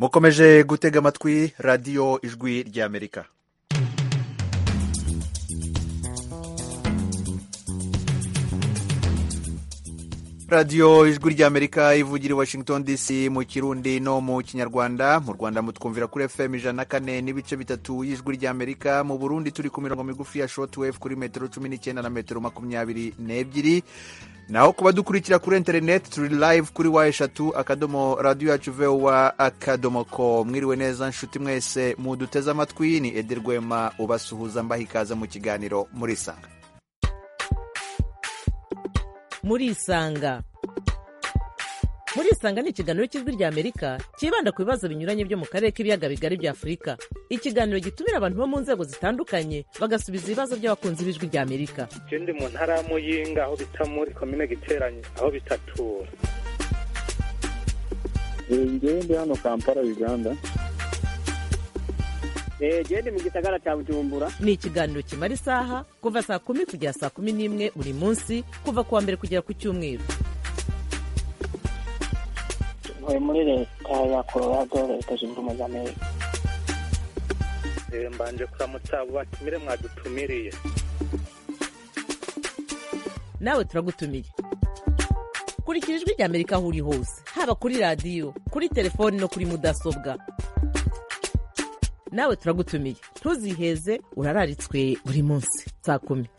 mukomeje gutega amatwi radiyo ijwi ry'amerika radiyo ijwi ry'amerika ivugira i washington dc mu kirundi no mu kinyarwanda mu rwanda mutwumvira kuri fm ijana na kane n'ibice bitatu y'ijwi ry'amerika mu burundi turi ku mirongo migufi ya shotwave kuri metero cumi n'icyenda na metero makumyabiri n'ebyiri naho kuba dukurikira kuri interineti turi live kuri wa eshatu akadomo radiyo yacu vewa akadomo ko mwiriwe neza nshuti mwese muduteze amatwi ni edi rwema ubasuhuza mbaha ikaze mu kiganiro murisanga murisanga murisanga ni ikiganiro cy'ijwi ry'amerika cyibanda ku bibazo binyuranye byo mu karere k'ibiyaga bigari bya afurika ikiganiro gitumira abantu bo mu nzego zitandukanye bagasubiza ibibazo by'abakunzi b'ijwi ry'amerika ndi mu ntara ya muyinga aho bita muri komine giteranye aho bitatura ngewe ndi hano kampala uganda ndi mu gisagara cya bujumbura ni ikiganiro kimara isaha kuva saa kumi kugera saa kumi n'imwe buri munsi kuva ku wa mbere kugera ku cyumweru ntuye muri leta ya colorado leta zunze ubumwe za amerika mbanje kuramutsa abo batumire mwadutumiriye nawe turagutumiye kurikira ijwi ry'amerika aho uri hose haba kuri radiyo kuri telefoni no kuri mudasobwa nawe turagutumiye ntuziheze urararitswe buri munsi saa kumi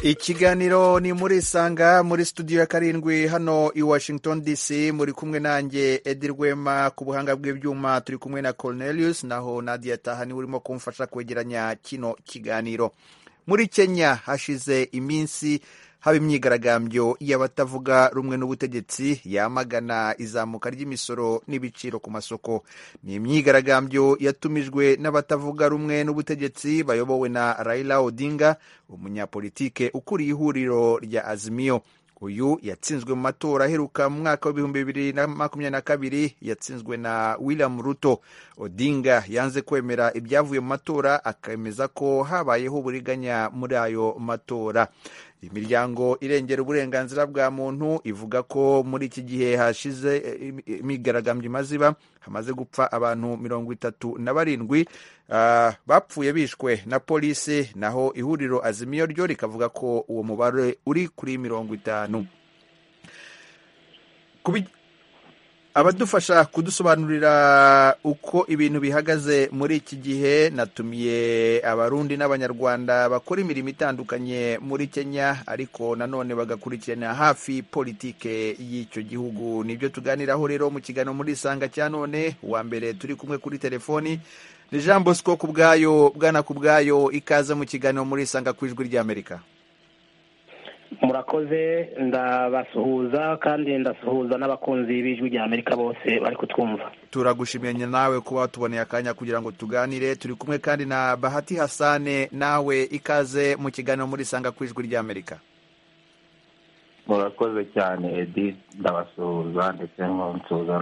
ikiganiro ni muri isanga muri studio ya karindwi hano i washington dc muri kumwe nanjye edi rwema ku buhanga bw'ibyuma turi kumwe na cornelius naho nadia tahani urimo kumfasha kwegeranya kino kiganiro muri kenya hashize iminsi haba imyigaragambyo y'abatavuga rumwe n'ubutegetsi yamagana izamuka ry'imisoro n'ibiciro ku masoko ni imyigaragambyo yatumijwe n'abatavuga rumwe n'ubutegetsi bayobowe na Raila Odinga umunyapolitike ukuriye ihuriro rya Azimio uyu yatsinzwe mu matora aheruka mu mwaka w'ibihumbi bibiri na makumyabiri na kabiri yatsinzwe na william ruto odinga yanze kwemera ibyavuye mu matora akemeza ko habayeho uburiganya muri ayo matora imiryango irengera uburenganzira bwa muntu ivuga ko muri iki gihe hashize imyigaragambyo imaze iba hamaze gupfa abantu mirongo itatu na barindwi bapfuye bishwe na polisi naho ihuriro azimiyo ryo rikavuga ko uwo mubare uri kuri mirongo itanu abadufasha kudusobanurira uko ibintu bihagaze muri iki gihe natumiye abarundi n'abanyarwanda bakora imirimo itandukanye muri kenya ariko nanone bagakurikirana hafi politike y'icyo gihugu nibyo tuganiraho rero mu kiganiro muri isanga cya none uwa mbere turi kumwe kuri telefoni ni jean bosco ku bwayo bwana ku bwayo ikaze mu kiganiro muri isanga ku ijwi ry'amerika murakoze ndabasuhuza kandi ndasuhuza n'abakunzi b'ijwi rya amerika bose bari kutwumva turagushimiye nawe kuba watuboneye akanya kugira ngo tuganire turi kumwe kandi na bahati hasane nawe ikaze mu kiganiro muri isanga ku ijwi rya amerika murakoze cyane edi ndabasuhuza ndetse nkunsuhuza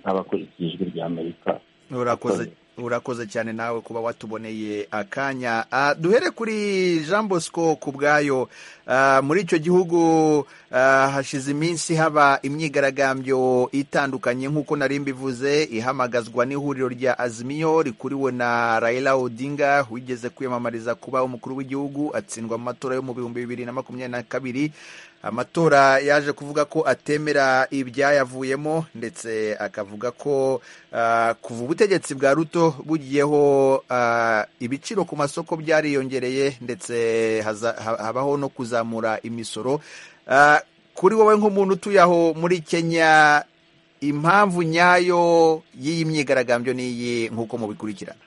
n'abakurikiye ijwi rya amerika urakoze urakoze cyane nawe kuba watuboneye akanya duhere kuri jean bosco ku bwayo muri icyo gihugu hashize iminsi haba imyigaragambyo itandukanye nk'uko nari mbivuze ihamagazwa n'ihuriro rya azimiyo rikuriwe na Raila Odinga wigeze kwiyamamariza kuba umukuru w'igihugu atsindwa mu matora yo mu bihumbi bibiri na makumyabiri na kabiri amatora yaje kuvuga ko atemera ibyayavuyemo ndetse akavuga ko kuva ubutegetsi bwa ruto bugiyeho ibiciro ku masoko byariyongereye ndetse habaho no kuzamura imisoro kuri wowe nk'umuntu utuye aho muri kenya impamvu nyayo y'iyi myigaragambyo n'iyi nk'uko mubikurikirana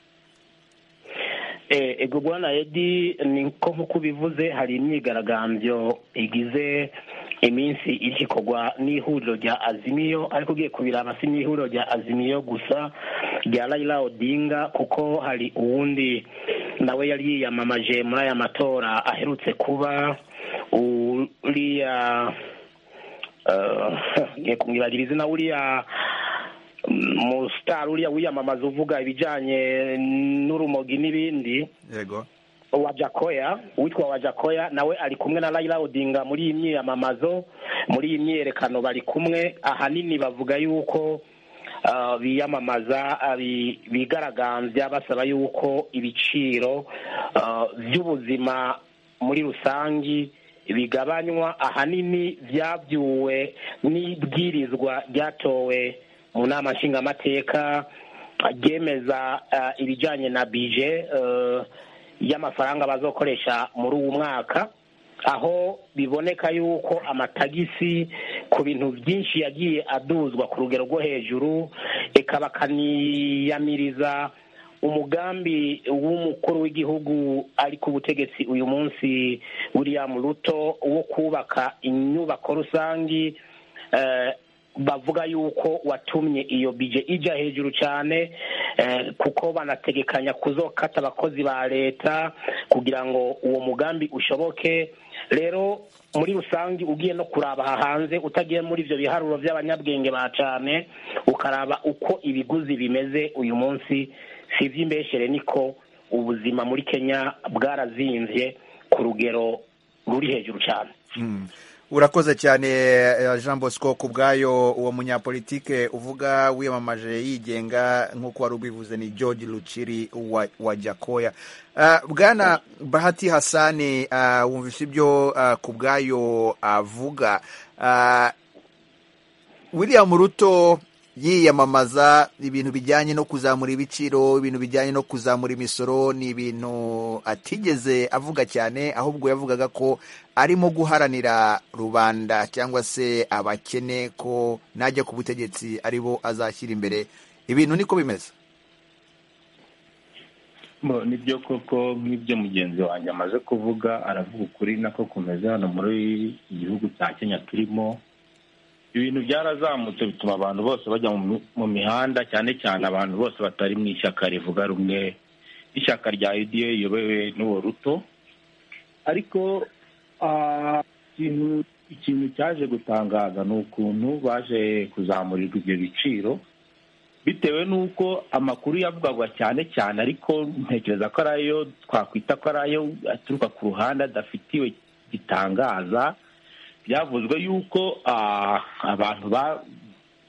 ego bwana edi ni ko nk'uko ubivuze hari imyigaragambyo igize iminsi igikorwa n'ihuriro rya azimiyo ariko ugiye kubiraba si n'ihuriro rya azimiyo gusa rya rayira odinga kuko hari uwundi nawe yari yiyamamaje muri aya matora aherutse kuba uriya ngiye kumwibagiriza izina uriya umusitari uriya wiyamamaza uvuga ibijyanye n'urumogi n'ibindi wajakoya witwa wajakoya nawe ari kumwe na Raila Odinga muri iyi myiyamamazo muri iyi myiyerekano bari kumwe ahanini bavuga yuko ah, biyamamaza ah, bi- bigaragambya basaba yuko ibiciro ah, by'ubuzima muri rusange bigabanywa ahanini byabyuwe n'ibwirizwa ryatowe mu nama nshingamateka ryemeza ah, ibijyanye na bije eh, y'amafaranga bazokoresha muri uwo mwaka aho biboneka yuko amatagisi ku bintu byinshi yagiye aduzwa ku rugero rwo hejuru eka bakaniyamiriza umugambi w'umukuru w'igihugu ari ku butegetsi uyu munsi william ruto wo kubaka inyubako rusange eh, bavuga yuko watumye iyo bije ijya hejuru cyane eh, kuko banategekanya kuzokata abakozi ba leta kugira ngo uwo mugambi ushoboke rero muri rusange ugiye no kuraba aha hanze utagiye muri ibyo biharuro by'abanyabwenge ba cyane ukaraba uko ibiguzi bimeze uyu munsi si iby'imbeshere niko ubuzima muri kenya bwarazinvye ku rugero ruri hejuru cyane Mm. urakoze cyane eh, jean bosco ku bwayo uwo munyapolitike uvuga wiyamamaje yigenga nk'uko wari ubivuze ni george luciri wa, wa jakoya uh, bwana bahati hasani uh, wumvise ibyo uh, ku bwayo avuga uh, william ruto yiyamamaza ibintu bijyanye no kuzamura ibiciro ibintu bijyanye no kuzamura imisoro ni ibintu atigeze avuga cyane ahubwo yavugaga ko arimo guharanira rubanda cyangwa se abakene ko najya ku butegetsi aribo azashyira imbere ibintu niko bimeze Bo, nibyo koko nk'ibyo mugenzi wanjye amaze kuvuga aravuga ukuri nako kumeze hano muri igihugu cya kenya turimo ibintu byarazamutse bituma abantu bose bajya mu mi- mu mihanda cyane cyane abantu bose batari mu ishyaka rivuga rumwe ishyaka rya uda riyobowe n'uwo ruto ariko ah, ikintu ikintu cyaje gutangaza ni ukuntu baje kuzamurirwa ibyo biciro bitewe n'uko amakuru yavugwaga cyane cyane ariko ntekereza ko ari ayo twakwita ko ari ayo aturuka ku ruhande adafitiwe gitangaza byavuzwe yuko ah, abantu ba-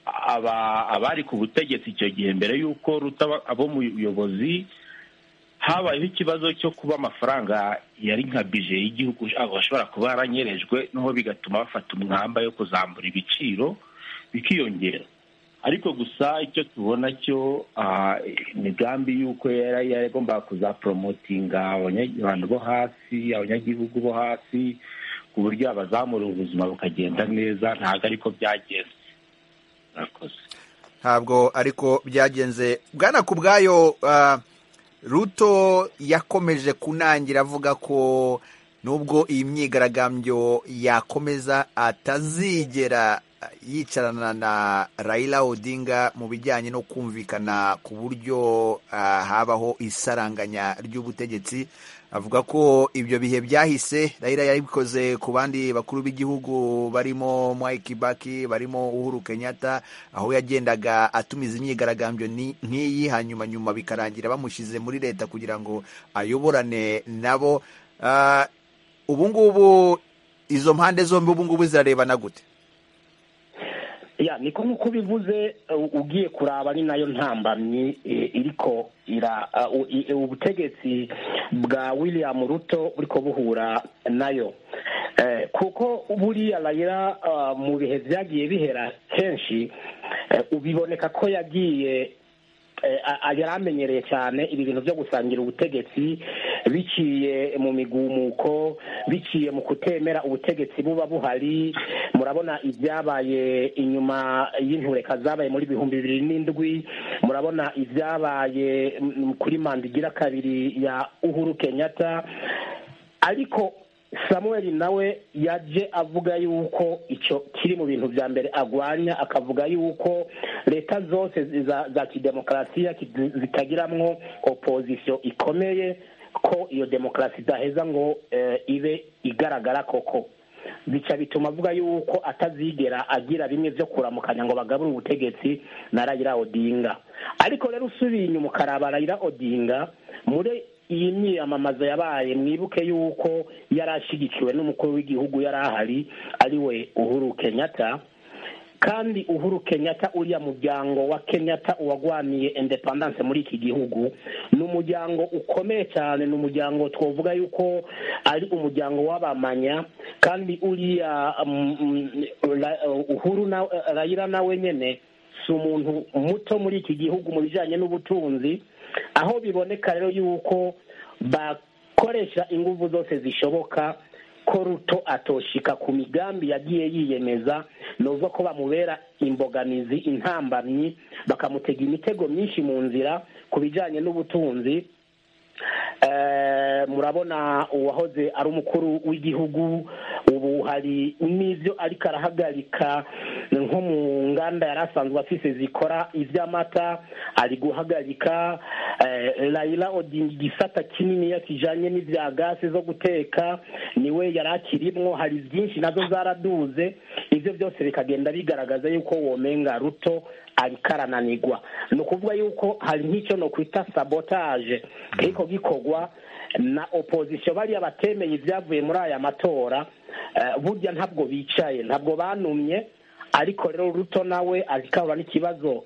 aba- abari ku butegetsi icyo gihe mbere y'uko ruta abo mu buyobozi habayeho ikibazo cyo kuba amafaranga yari nka bije y'igihugu ashobora kuba yaranyerejwe noneho bigatuma bafata umwamba yo kuzamura ibiciro bikiyongera ariko gusa icyo tubona cyo ah, imigambi y'uko yari yagombaga kuzaporomotinga abanya- abantu bo hasi abanyagihugu bo hasi ku buryo abazamura ubuzima bukagenda neza ntabwo ariko byagenze murakoze ntabwo ariko byagenze bwana ku bwayo ah, ruto yakomeje kunangira avuga ko nubwo iyi myigaragambyo yakomeza atazigera yicarana na Raila Odinga mu bijyanye no kumvikana ku buryo ah, habaho isaranganya ry'ubutegetsi avuga ko ibyo bihe byahise Raila yabikoze ku bandi bakuru b'igihugu barimo Mwai Kibaki barimo Uhuru Kenyatta aho yagendaga atumiza imyigaragambyo ni- nk'iyi hanyuma nyuma bikarangira bamushyize muri leta kugira ngo ayoborane nabo Ah, ubu ngubu izo mpande zombi ubu ngubu zirarebana gute ya niko nk'uko ubivuze u- ugiye kuraba ni nayo ntambamyi e, iriko ira uh, u- i- ubutegetsi bwa william ruto buriko buhura nayo Eh, kuko buriya rayira uh, mu bihe byagiye bihera kenshi eh, ubiboneka ko yagiye eh, a- a- yari amenyereye cyane ibi bintu byo gusangira ubutegetsi biciye mu migumuko biciye mu kutemera ubutegetsi buba buhari murabona ibyabaye inyuma y'intureka zabaye muri bihumbi bibiri n'indwi murabona ibyabaye mm, kuri manda igira kabiri ya uhuru kenyatta ariko samuel nawe yaje avuga yuko icyo kiri mu bintu bya mbere agwanya akavuga yuko leta zose zi- za, za kidemokarasiya ki- zitagiramwo opozisiyo ikomeye ko iyo demokarasi idaheza ngo eh, ibe igaragara koko bica bituma avuga yuko atazigera agira bimwe byo kuramukanya ngo bagabure ubutegetsi na Raila Odinga ariko rero usubiye inyuma ukaraba Raila Odinga muri iyi myiyamamaza yabaye mwibuke yuko yari ashyigikiwe n'umukuru w'igihugu yari ahari ariwe uhuru kenyatta kandi uhuru kenyatta uriya muryango wa kenyatta uwagwaniye independence muri iki gihugu ni umuryango ukomeye cyane ni umuryango twavuga yuko ari umuryango w'abamanya kandi uriya um, um, Ra- uhuru na rayira nawe nyine si umuntu muto muri iki gihugu mu bijyanye n'ubutunzi aho biboneka rero yuko bakoresha ingufu zose zishoboka ko ruto atoshika ku migambi yagiye yiyemeza nuzo ko bamubera imbogamizi intambamyi bakamutega imitego myinshi mu nzira ku bijyanye n'ubutunzi Eh, murabona uwahoze ari umukuru w'igihugu ubu hari n'ibyo ariko arahagarika nko mu nganda yari asanzwe afise zikora iby'amata ari guhagarika eh, Raila Odinga igisata kinini yakijanye n'ibya gasi zo guteka niwe yari akirimwo hari byinshi nazo zaraduze ibyo byose bikagenda bigaragaza yuko womenga ruto ariko arananigwa ni ukuvuga yuko hari nk'icyo nokwita sabotage ariko gikorwa na opozisiyo bariya batemeye ibyavuye muri aya matora eh, burya ntabwo bicaye ntabwo banumye ariko rero ruto nawe azikabura n'ikibazo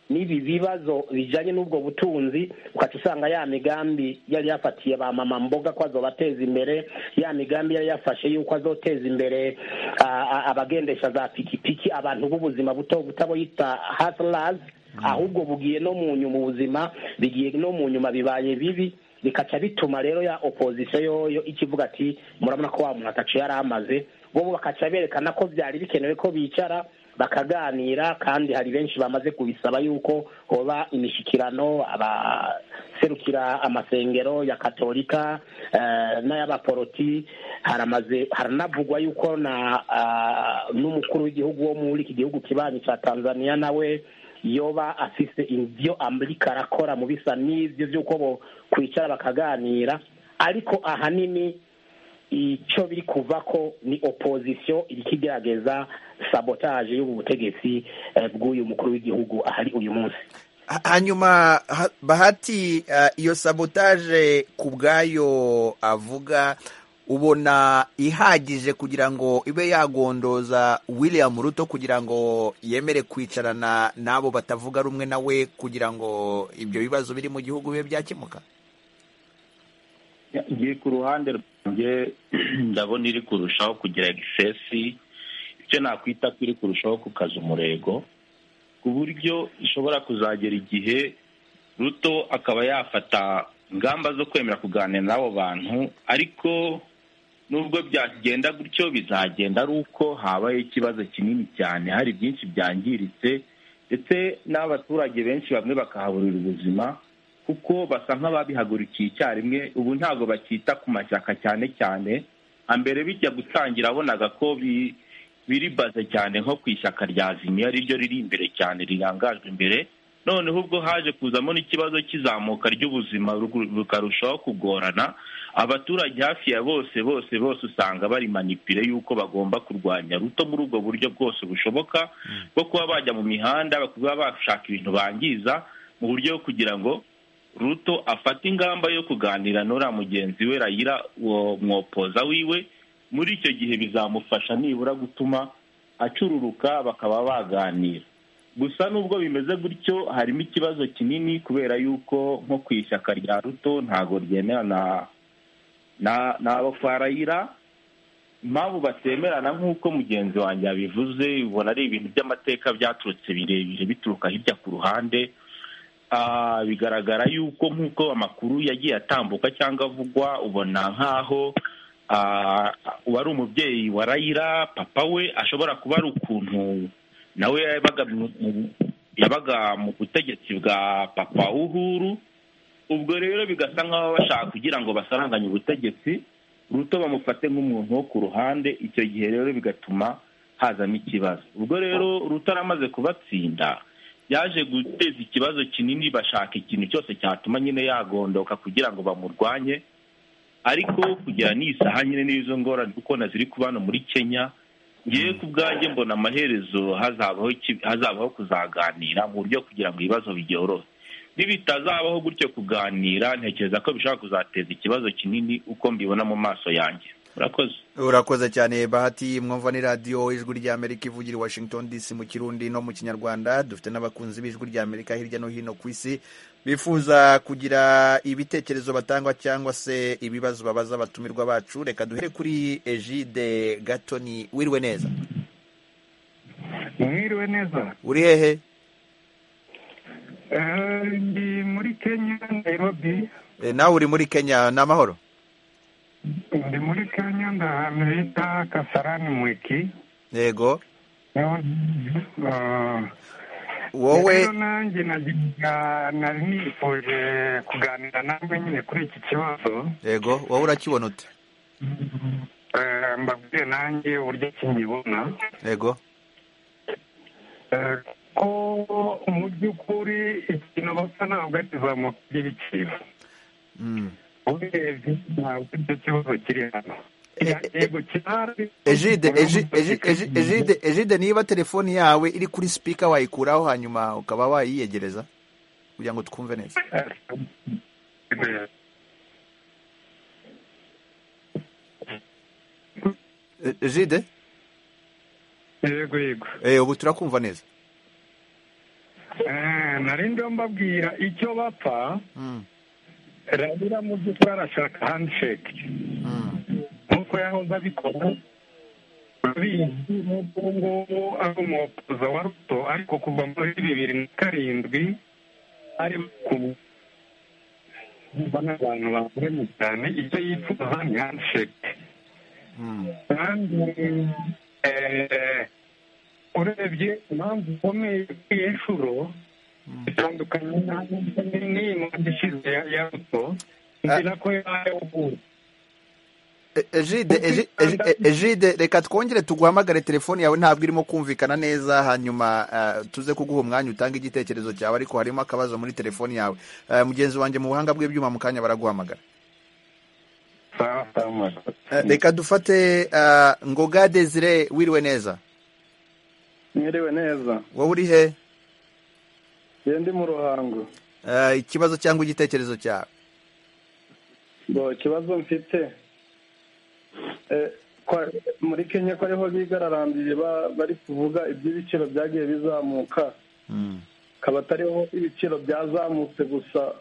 n'ibi bibazo bijyanye n'ubwo butunzi ukaca usanga ya migambi yari yafatiye ba mama mboga ko azobateza imbere ya migambi yari yafashe yuko azoteza imbere ah, ah, abagendesha za pikipiki abantu b'ubuzima buto butaboyita hasirazi ahubwo bugiye no mu nyuma ubuzima bigiye no mu nyuma bibaye bibi bikaca bituma rero ya opozisiyo yoyo ikivuga ati murabona ko wa muntu atacu yari amaze bo bakaca berekana ko byari bikenewe ko bicara bakaganira kandi hari benshi bamaze kubisaba yuko hoba imishikirano abaserukira amasengero ya katolika eh, n'ay'abaporoti haramaze haranavugwa yuko na ah, n'umukuru w'igihugu wo muri iki gihugu kibanyi cya tanzania nawe yoba afise ibyo amerika arakora mu bisa n'ibyo by'uko bo kwicara bakaganira ariko ahanini icyo biri kuva ko ni opozisiyo iri kigerageza sabotaje y'ubu butegetsi eh, bw'uyu mukuru w'igihugu ahari uyu munsi Ha- hanyuma ha- bahati ah, iyo sabotaje ku bwayo avuga ubona ihagije kugira ngo ibe yagondoza william ruto kugira ngo yemere kwicarana n'abo batavuga rumwe nawe kugira ngo ibyo bibazo biri mu gihugu bibe byakemuka ngiye ku ruhande rwanjye ndabona iri kurushaho kugira egisesi icyo nakwita ko iri kurushaho kukaza umurego ku buryo ishobora kuzagera igihe ruto akaba yafata ingamba zo kwemera kuganira n'abo bantu ariko nubwo byagenda gutyo bizagenda ari uko habaye ikibazo kinini cyane hari byinshi byangiritse ndetse n'abaturage benshi bamwe bakahaburira ubuzima kuko basa nk'ababihagurukiye icyarimwe ubu ntabwo bakita ku mashyaka cyane cyane hambere bijya gutangira bonaga ko bi- biribaze cyane nko ku ishyaka rya zimiya ryo riri imbere cyane rirangajwe imbere noneho ubwo haje kuzamo n'ikibazo cy'izamuka ry'ubuzima rugu- rukarushaho kugorana abaturage hafi ya bose bose bose usanga bari manipire y'uko bagomba kurwanya ruto muri ubwo buryo bwose bushoboka bwo kuba bajya mu mihanda kuba bashaka ibintu bangiza mu buryo bwo kugira ngo ruto afate ingamba yo kuganira n'uriya mugenzi we rayira uwo mwopoza wiwe muri icyo gihe bizamufasha nibura gutuma acururuka bakaba baganira gusa nubwo bimeze gutyo harimo ikibazo kinini kubera yuko nko ku ishyaka rya ruto ntabwo ryemerana na- n'abo kwa rayira impamvu batemerana nk'uko mugenzi wanjye yabivuze ubona ari ibintu by'amateka byaturutse birebire bituruka hirya ku ruhande Ah, bigaragara yuko nk'uko amakuru yagiye atambuka cyangwa avugwa ubona nk'aho ah, uwari umubyeyi wa rayira papa we ashobora kuba ari ukuntu nawe yabaga mu- mu- yabaga mu butegetsi bwa papa w'uhuru ubwo rero bigasa nk'aho bashaka kugira ngo basaranganye ubutegetsi ruto bamufate nk'umuntu wo ku ruhande icyo gihe rero bigatuma hazamo ikibazo ubwo rero ruto aramaze kubatsinda yaje guteza ikibazo kinini bashaka ikintu cyose cyatuma nyine yagondoka kugira ngo bamurwanye ariko kugera n'isaha nyine n'izo ngorane kuko na ziri kuba hano muri kenya ngewe ku bwanjye mbona amaherezo hazabaho iki- hazabaho kuzaganira mu buryo kugira ngo ibibazo byorohe bitazabaho gutyo kuganira ntekereza ko bishobora kuzateza ikibazo kinini uko mbibona mu maso yanjye murakoze urakoze cyane bahati mwumva ni radiyo ijwi ry'amerika ivugira i washington dc mu kirundi no mu kinyarwanda dufite n'abakunzi b'ijwi ry'amerika hirya no hino ku isi bifuza kugira ibitekerezo batangwa cyangwa se ibibazo babaza abatumirwa bacu reka duhere kuri egide gatoni wiriwe neza mwiriwe neza uri hehe Eh, ndi muri kenya nairobi E, nawe uri muri kenya ni amahoro ndi muri kenya ndahantu bita kasarani mwiki yego niho eh, wowe rero nanjye nagiraga nari nifuje kuganira nawe nyine kuri iki kibazo yego wowe urakibona ute Eh, mbabwire nanjye uburyo kinyibona yego Eh, ko mu by'ukuri ikintu bapfa ntabwo ari izamuka ry'ibiciro Mm. urebye ntabwo icyo kibazo kiri hano Eh, eh, eh. yego kirahari egide Egi- Egi- Egi- egide egide niba telefoni yawe iri kuri sipika wayikuraho hanyuma ukaba wayiyegereza kugira ngo twumve neza E- egide yego yego Eh, ubu turakumva neza Eh, nari ndiho mbabwira icyo bapfa Mm, rabira mu by'ukuri arashaka handshake mm. nk'uko yahoze abikora bizi nk'uko ubu ngubu ari umuhopoza wa ruto ariko kuva muri bibiri na karindwi ari ku n'abantu bamuremye cyane icyo yifuza ni handshake Mm. kandi eh, urebye impamvu ikomeye kuri inshuro itandukanye n'iyi manda ishize ya- ya ruto ngira ko yayahuye E- egide Egi- Egi- E- egide reka twongere tuguhamagare telefoni yawe ntabwo irimo kumvikana neza hanyuma eh, tuze kuguha umwanya utange igitekerezo cyawe ariko harimo akabazo muri telefoni yawe Eh, mugenzi wanjye mu buhanga bw'ibyuma mu kanya baraguhamagara sawa sawa murakoze. Eh, reka dufate eh, ngoga desire wiriwe neza mwiriwe neza wowe uri he iyo ndi mu ruhango Eh, ikibazo cyangwa igitekerezo cyawe ngo ikibazo mfite eh, kwa- muri kenya ko ariho bigararambye ba- bari kuvuga iby'ibiciro byagiye bizamuka Mm. akaba atariho ibiciro byazamutse gusa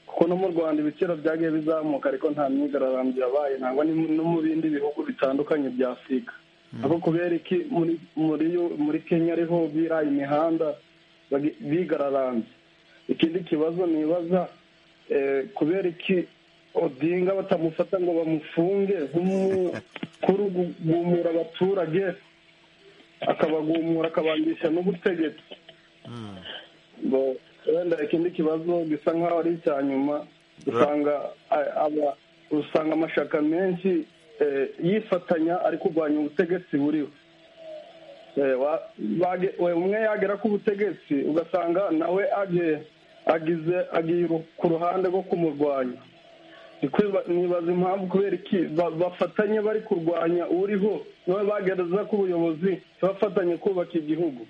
kuko no mu rwanda ibiciro byagiye bizamuka ariko nta myigararambye yabaye ntabwo ni mu- no mu bindi bihugu bitandukanye bya afurika ariko kubera iki muri muri yo- muri kenya ariho biraye imihanda bagi- bigararambye ikindi kibazo nibaza eh, kubera iki odinga batamufata ngo bamufunge nk'umukuru gu- guhumura abaturage akabagumura akabangisha n'ubutegetsi ngo wenda ikindi kibazo gisa nk'aho ari icya nyuma usanga a- aba- usanga amashaka menshi eh, yifatanya ari kurwanya ubutegetsi buriho Eh, wa- bage- we- umwe yagera ku butegetsi ugasanga nawe age- agize agiye ru- ku ruhande rwo kumurwanya Ndi kwiba- nibaza impamvu kubera iki ba- bafatanye bari kurwanya uriho nawe bagereza ku buyobozi bafatanye kubaka igihugu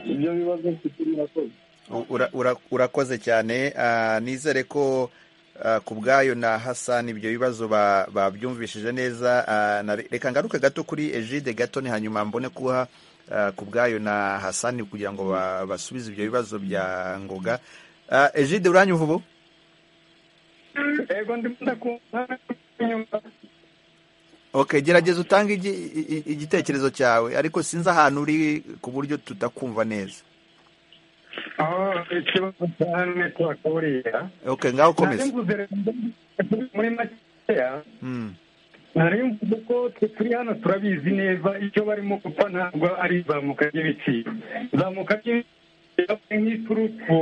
ibyo bibazo mfite murakoze U- ura- ura- urakoze cyane Ah, nizere ko ah, ku bwayo na hasani ibyo bibazo ba- babyumvishije neza Ah, na- reka ngaruke gato kuri egide gatoni hanyuma mbone kuha ah, ku bwayo na hasani kugira ngo ba- basubize ibyo bibazo bya ngoga Ah, egide uranyumva ubu yego ndimo ndakumva inyuma okay gerageza utange igi- i- i- igitekerezo cyawe ariko sinzi ahantu uri ku buryo tutakumva neza aho ikibazo cyane twakuriya okay nari ngaho ukomeze mvuze rero muri makeya Mm, nari mvuze ko twe turi hano turabizi neza icyo barimo gupfa ntabwo ari izamuka ry'ibiciro izamuka ry'ibiciro nk'iturufu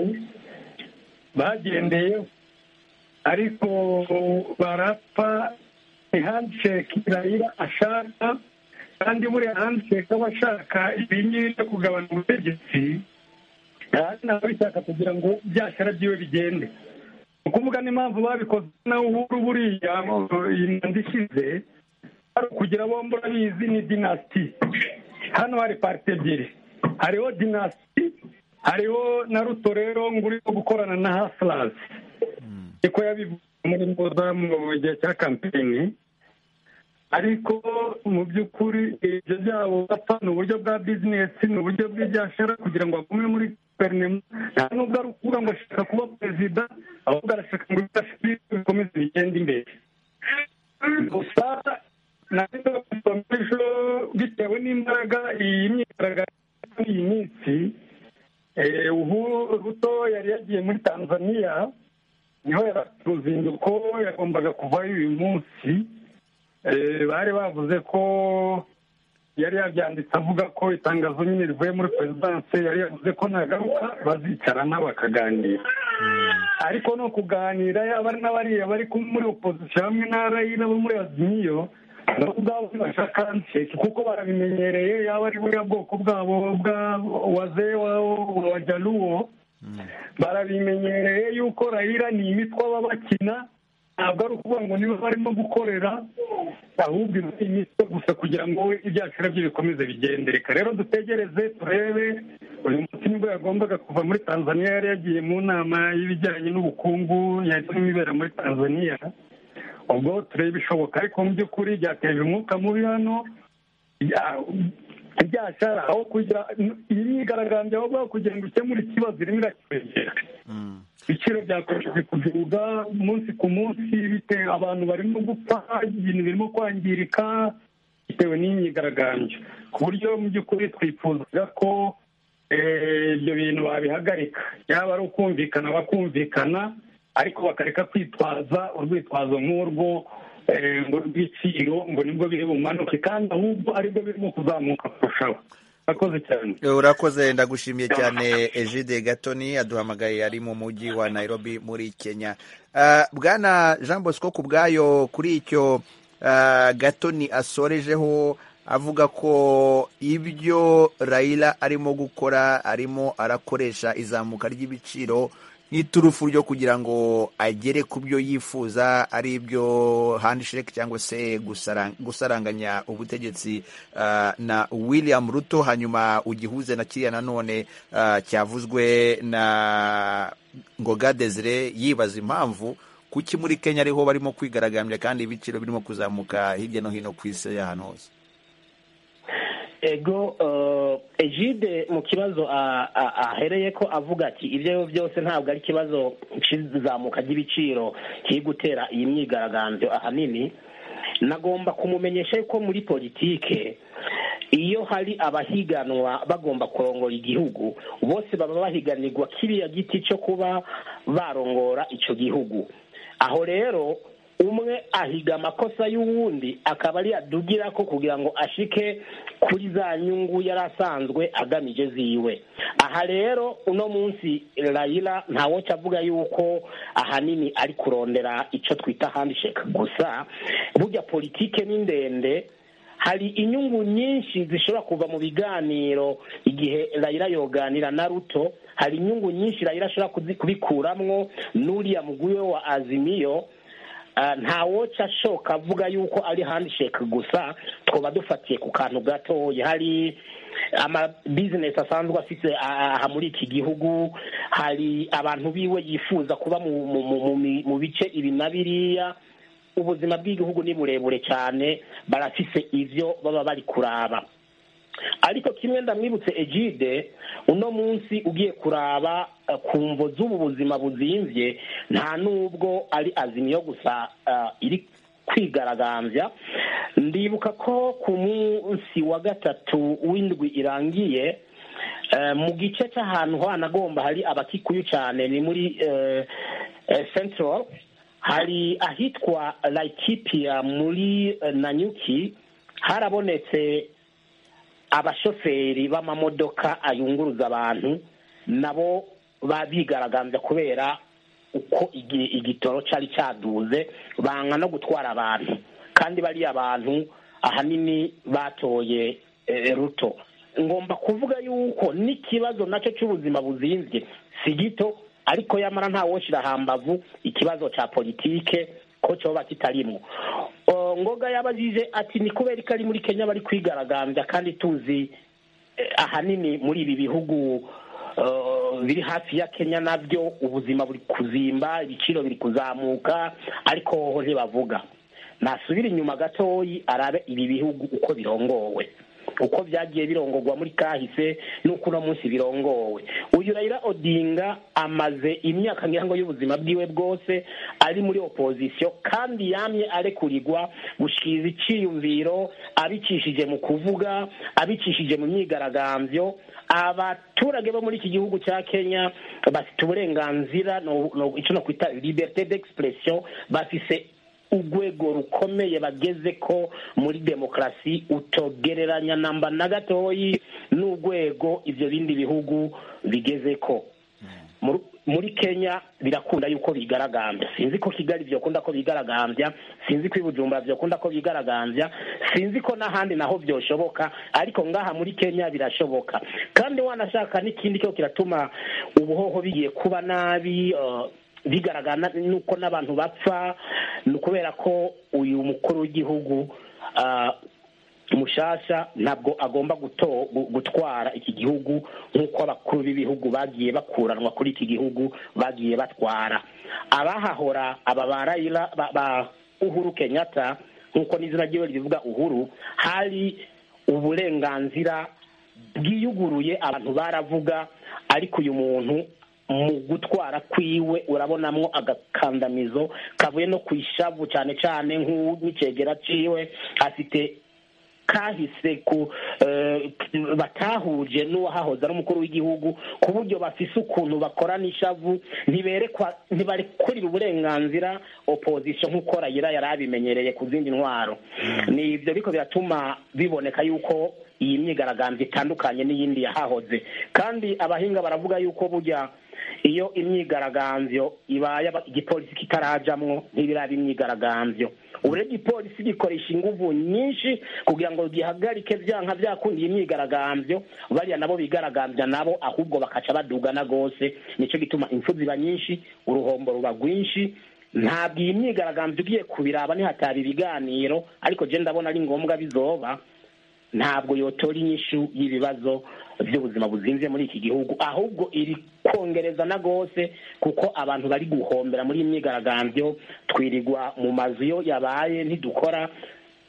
bagendeyeho ariko barapfa ni handshake irayira ashaka kandi buriya handshake aba ashaka ibi ngibi byo kugabana ubutegetsi kandi ntabwo abishaka kugira ngo byashara byiwe bigende ni ukuvuga n'impamvu babikoze nawe uhuru buriya iyi manda ishize hari ukugira bombi urabizi ni dinasiti hano hari parite ebyiri hariho dinasiti hariho na ruto rero ngo urimo gukorana na hasilasi niko yabivuze muri ngoza mu gihe cya kampeyini ariko mu by'ukuri ibyo byabo bapfa ni uburyo bwa bizinesi ni uburyo bw'ibyashara kugira ngo agume muri guverinoma nta nubwo ari ukuvuga ngo ashaka kuba perezida ahubwo arashaka ngo ibyo bikomeze bigende imbere gusa nabyo bikomeje bitewe n'imbaraga iyi myigaragambyo y'iyi minsi Eh, ubu ruto yari yagiye muri tanzania niho yari afite uruzinduko yagombaga kuvayo uyu munsi Eh, bari bavuze ko yari yabyanditse avuga ko itangazo nyine rivuye muri perezidanse yari yavuze ko nagaruka bazicarana bakaganira ariko no kuganira yaba ari n'abariya bari ku- muri opozisiyo hamwe na rayina bo muri azimiyo nabo ubwabo ntibasha kanseri kuko barabimenyereye yaba ari buriya bwoko bwabo bwa waze wa- wa jaluwo barabimenyereye yuko rayira ni imitwe baba bakina ntabwo ari ukuvuga ngo niba barimo gukorera ahubwo iba ari imitwe gusa kugira ngo ibyacu nabyo bikomeze bigende reka rero dutegereze turebe uyu munsi nibwo yagombaga kuva muri tanzania yari yagiye mu nama y'ibijyanye n'ubukungu yari irimo ibera muri tanzania ubwo tureba ibishoboka ariko mu by'ukuri byateje umwuka mubi hano Ya- ibyashara aho kugira iyi myigaragambyo aho ngaho kugira ngo ikemure ikibazo irimo irakiregera ibiciro byakomeje kuzuba umunsi ku munsi bitewe abantu barimo gupfa ibintu birimo kwangirika bitewe n'iyi myigaragambyo ku buryo mu by'ukuri twifuzaga ko eh, ibyo bintu babihagarika yaba ari ukumvikana bakumvikana ariko bakareka kwitwaza urwitwazo nk'urwo eh, ngo rw'ibiciro ngo nibwo biri bumanuke kandi ahubwo aribwo birimo kuzamuka kurushaho murakoze cyane urakoze ndagushimiye cyane ejide gatoni aduhamagaye ari mu mujyi wa nairobi muri kenya Ah, bwana jean bosco ku bwayo kuri icyo ah, gatoni asorejeho avuga ko ibyo rayira arimo gukora arimo arakoresha izamuka ry'ibiciro nk'iturufu ryo kugira ngo agere ku byo yifuza ari ibyo handshake cyangwa se gusara- gusaranganya ubutegetsi ah, na william ruto hanyuma ugihuze na kiriya nanone ah, cyavuzwe na ngoga desire yibaza impamvu kuki muri kenya ariho barimo kwigaragambya kandi ibiciro birimo kuzamuka hirya no hino ku isi y'ahantu hose ego eh, egide mu kibazo a- a- ahereye ko avuga ati ibyo byose ntabwo ari ikibazo kizamuka ry'ibiciro kiri gutera iyi myigaragambyo ahanini nagomba kumumenyesha yuko muri politike iyo hari abahiganwa bagomba kurongora igihugu bose baba bahiganirwa kiriya giti cyo kuba barongora icyo gihugu aho rero umwe ahiga amakosa y'uwundi akaba ari adugira ko kugira ngo ashike kuri za nyungu yari asanzwe agamije ziwe aha rero uno munsi rayira ntawoca avuga yuko ahanini ari kurondera icyo twita handshake gusa burya politike ni ndende hari inyungu nyinshi zishobora kuva mu biganiro igihe rayira yoganira na ruto hari inyungu nyinshi rayira ashobora kuzi- kubikuramwo n'uriya muguye wa azimiyo Ah, nta woca ashoka avuga yuko ari handshake gusa twaba dufatiye ku kantu gatoya hari amabizinesi asanzwe afite ah, aha muri iki gihugu hari abantu biwe yifuza kuba mu, mu, mu, mu, mi- mu bice ibi na biriya ubuzima bw'igihugu ni burebure cyane barafise ivyo baba bari kuraba ariko kimwe ndamwibutse egide uno munsi ugiye kuraba eh, ku mvo z'ubu buzima buzimbye nta n'ubwo ari azimiyo gusa eh, iri kwigaragambya ndibuka ko ku munsi wa gatatu w'indwi irangiye eh, mu gice cy'ahantu hanagomba hari abakikuyu cyane ni muri eh, eh, central hari ahitwa laikipia muri eh, nanyuki harabonetse abashoferi b'amamodoka ayunguruza abantu nabo babigaragambya kubera uko igi- igitoro cyari cyaduze banga no gutwara abantu kandi bariya abantu ahanini batoye eh, ruto ngomba kuvuga yuko n'ikibazo nacyo cy'ubuzima buzinzwe si gito ariko yamara nta woshira hambavu ikibazo cya politike ko cyoba kitarimwo O, ngoga yabajije ati ni kubera ko ari muri kenya bari kwigaragambya kandi tuzi eh, ahanini muri ibi bihugu eh, biri hafi ya kenya nabyo ubuzima buri kuzimba ibiciro biri kuzamuka ariko hoho ntibavuga nasubire inyuma gatoyi arabe ibi bihugu uko birongowe uko byagiye birongorwa muri kahise n'uko uno munsi birongowe uyu rayira odinga amaze imyaka ngira ngo y'ubuzima bwiwe bwose ari muri opozisiyo kandi yamye arekurirwa gushiza icyiyumviro abicishije mu kuvuga abicishije mu myigaragambyo abaturage bo muri iki gihugu cya kenya bafite uburenganzira no- no- icyo nakwita liberite d'expression bafise urwego rukomeye bageze ko muri demokarasi utogereranya namba na gatoyi n'urwego ibyo bindi bihugu bigeze ko Mu- muri kenya birakunda yuko bigaragambya sinzi ko kigali byokunda ko bigaragambya sinzi ko i bujumbura byokunda ko bigaragambya sinzi ko n'ahandi naho byoshoboka ariko ngaha muri kenya birashoboka kandi wanashaka n'ikindi cyo kiratuma ubuhoho bigiye kuba nabi eh, bigaragara nuko n'abantu bapfa ni ukubera ko uyu mukuru w'igihugu ah, mushasha ntabwo agomba guto- gu- gutwara iki gihugu nk'uko abakuru b'ibihugu bagiye bakuranwa kuri iki gihugu bagiye batwara abahahora aba ba rayira ba- ba uhuru kenyatta nk'uko n'izina ryiwe rivuga uhuru hari uburenganzira bwiyuguruye abantu baravuga ariko uyu muntu mu gutwara kwiwe urabonamo agakandamizo kavuye no ku ishavu cyane cyane nk'icegera ciwe afite kahise ku eh, batahuje n'uwahahoze ari umukuru w'igihugu ku buryo bafise ukuntu bakorana ishavu ntiberekwa ntibarekurira uburenganzira opozisiyo nk'uko rayira yari abimenyereye ku zindi ntwaro ni ibyo ariko biratuma biboneka yuko iyi myigaragambyo itandukanye n'iyindi yahahoze kandi abahinga baravuga yuko burya iyo imyigaragambyo ibaye aba- igipolisi kitarajamwo ntibiraba imyigaragambyo ubure igipolisi gikoresha inguvu nyinshi kugira ngo gihagarike byanka byakundi iyi myigaragambyo bariya nabo bigaragambya nabo ahubwo bakaca badugana rwose nicyo gituma impfu ziba nyinshi uruhombo ruba rwinshi ntabwo iyi myigaragambyo ugiye kubiraba nihataba ibiganiro ariko je ndabona ari ngombwa bizoba ntabwo yotora inyishu y'ibibazo by'ubuzima buzinze muri iki gihugu ahubwo iri kongereza na rwose kuko abantu bari guhombera muri iyi myigaragambyo twirirwa mu mazu iyo yabaye ntidukora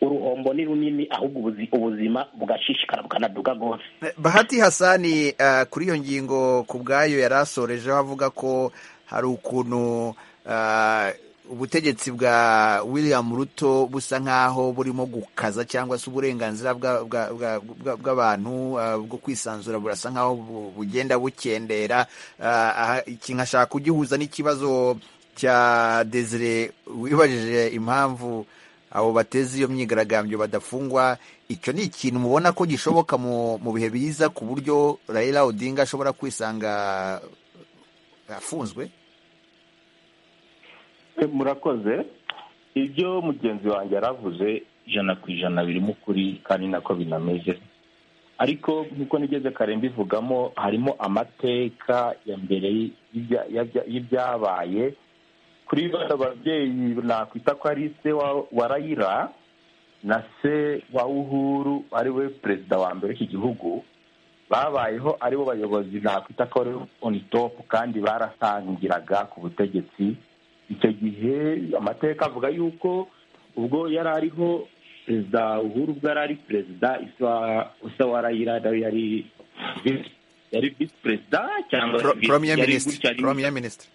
uruhombo ni runini ahubwo ubuzi- ubuzima bugashishikara bukanaduga rwose bahati hasani eh, kuri iyo ngingo ku bwayo yari asorejeho avuga ko hari ukuntu eh, ubutegetsi bwa william ruto busa nk'aho burimo gukaza cyangwa se uburenganzira bwa- bwa- bwa- bwa- bw'abantu eh, bwo kwisanzura burasa nk'aho bu- bugenda bukendera Eh, aha- iki nkashaka kugihuza n'ikibazo cya desire wibajije impamvu abo bateze iyo myigaragambyo badafungwa icyo ni ikintu mubona ko gishoboka mu mu bihe biza ku buryo Raila Odinga ashobora kwisanga afunzwe murakoze ibyo mugenzi wanjye yaravuze ijana ku ijana birimo ukuri kandi nako binameze ariko nk'uko nigeze kare mbivugamo harimo amateka ya mbere y'ibya- y'ibya- y'ibyabaye kuri bano babyeyi nakwita ko ari se wa- wa rayira na se wa uhuru ari we perezida wa mbere w'iki gihugu babayeho ari bo bayobozi nakwita ko ari onitopu kandi barasangiraga ku butegetsi icyo gihe amateka avuga yuko ubwo yari ariho perezida uhuru ubwo yari ari perezida isa wa rayira nawe yari yari visi perezida cyangwa Pro- vice- Premier yari Minister gutya, yari- Premier Minister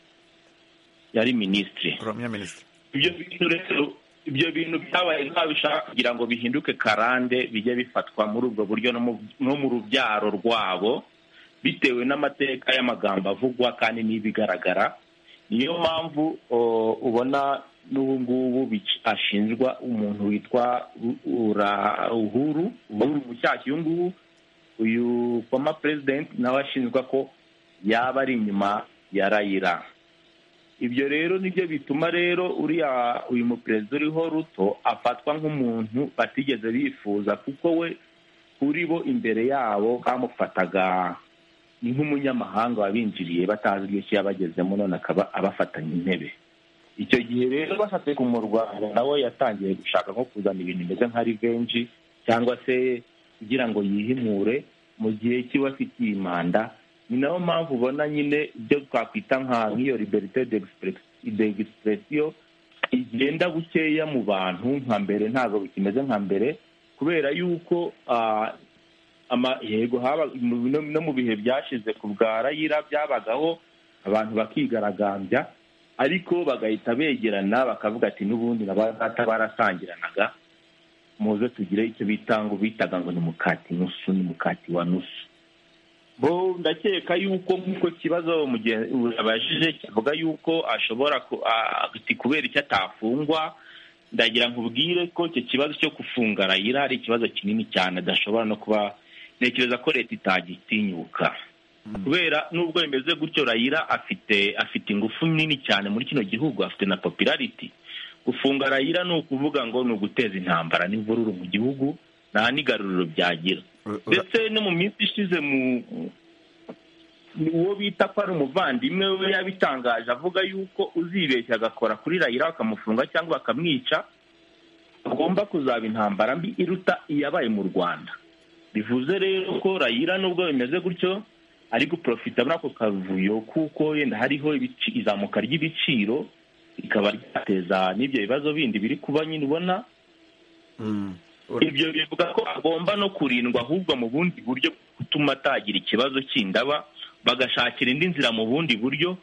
yari minisitiri Premier Minister ibyo bintu rero ibyo bintu byabaye nk'aho bishaka kugira ngo bihinduke karande bijye bifatwa muri ubwo buryo no mu- no mu rubyaro rwabo bitewe n'amateka y'amagambo avugwa kandi n'ibigaragara niyo mpamvu o, ubona n'ubu ngubu bic- ashinjwa umuntu witwa U- Ura- uhuru uhuru mushyashya uyu ngubu uyu former president nawe ashinjwa ko yaba ari inyuma ya rayira ibyo rero nibyo bituma rero uriya uyu muperezida uriho ruto afatwa nk'umuntu batigeze bifuza kuko we kuri bo imbere yabo bamufataga ni nk'umunyamahanga wabinjiriye batazi iryo ki yabagezemo none akaba abafatanya intebe icyo gihe rero bashatse kumurwanya nawe yatangiye gushaka nko kuzana ibintu bimeze nka rivenji cyangwa se kugira ngo yihimure mu gihe kiba afitiye manda ni nayo mpamvu ubona nyine ibyo twakwita nka nk'iyo liberite d'expression igenda bukeya mu bantu nka mbere ntabwo bikimeze nka mbere kubera yuko ah, ama- yego haba mu- no- no mu bihe byashize ku bwa rayira byabagaho abantu bakigaragambya ariko bagahita begerana bakavuga ati n'ubundi na ba data barasangiranaga muze tugire icyo bita ngo bitaga ngo ni mukati nusu ni mukati wa nusu bo ndakeka yuko nk'uko ikibazo mugenzi abajije kivuga yuko ashobora ku- a- ati kubera icyo atafungwa ndagira ngo ubwire ko icyo kibazo cyo gufunga rayira ari ikibazo kinini cyane adashobora no kuba ntekereza ko leta itagitinyuka kubera nubwo bimeze gutyo rayira afite afite ingufu nini cyane muri kino gihugu afite na popularity gufunga rayira ni ukuvuga ngo ni uguteza intambara n'imvururu mu gihugu nta n'igaruriro byagira ndetse no mu minsi ishize mu uwo bita ko ari umuvandimwe we yabitangaje avuga yuko uzibeshya agakora kuri rayira bakamufunga cyangwa bakamwica agomba kuzaba intambara mbi iruta iyabaye mu rwanda bivuze rero ko rayira nubwo bimeze gutyo ari guprofita muri ako kavuyo kuko yenda hariho ibici- izamuka ry'ibiciro rikaba ryateza n'ibyo bibazo bindi biri kuba nyine ubona ibyo bivuga ko agomba no kurindwa ahubwo mu bundi buryo bwo gutuma atagira ikibazo cy'indaba bagashakira indi nzira mu bundi buryo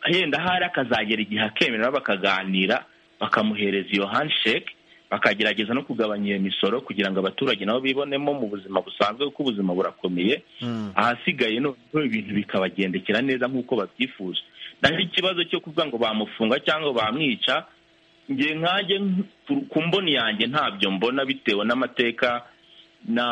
henda ahari akazagera igihe akemerera bakaganira bakamuhereza iyo handshake bakagerageza no kugabanya iyo misoro kugira ngo abaturage nabo bibonemo mu buzima busanzwe kuko ubuzima burakomeye ahasigaye noneho ibintu bikabagendekera neza nk'uko babyifuza naho ikibazo cyo kuvuga ngo bamufunga cyangwa bamwica njye nkanjye ku- ku mboni yanjye ntabyo mbona bitewe n'amateka na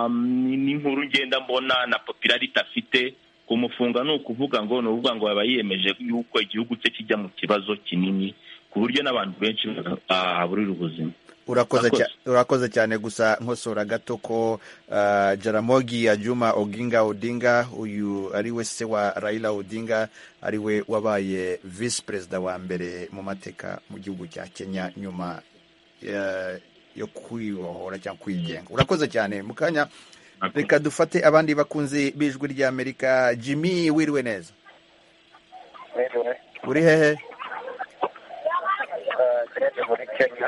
ni- n'inkuru ngenda mbona na popularity afite kumufunga ni ukuvuga ngo ni ukuvuga ngo aba yiyemeje yuko igihugu cye kijya mu kibazo kinini ku buryo n'abantu benshi bahaburira ubuzima urakoze Urakoze. cya- urakoze cyane gusa nkosora gato ko ah, jaramogi ajuma oginga odinga uyu ari we se wa rayila odinga ari we wabaye visi perezida wa mbere mu mateka mu gihugu cya kenya nyuma eh, yo kwibohora cyangwa kwigenga urakoze cyane mu kanya reka dufate abandi bakunzi b'ijwi ry'amerika jimmy wiriwe neza uri hehe muri kenya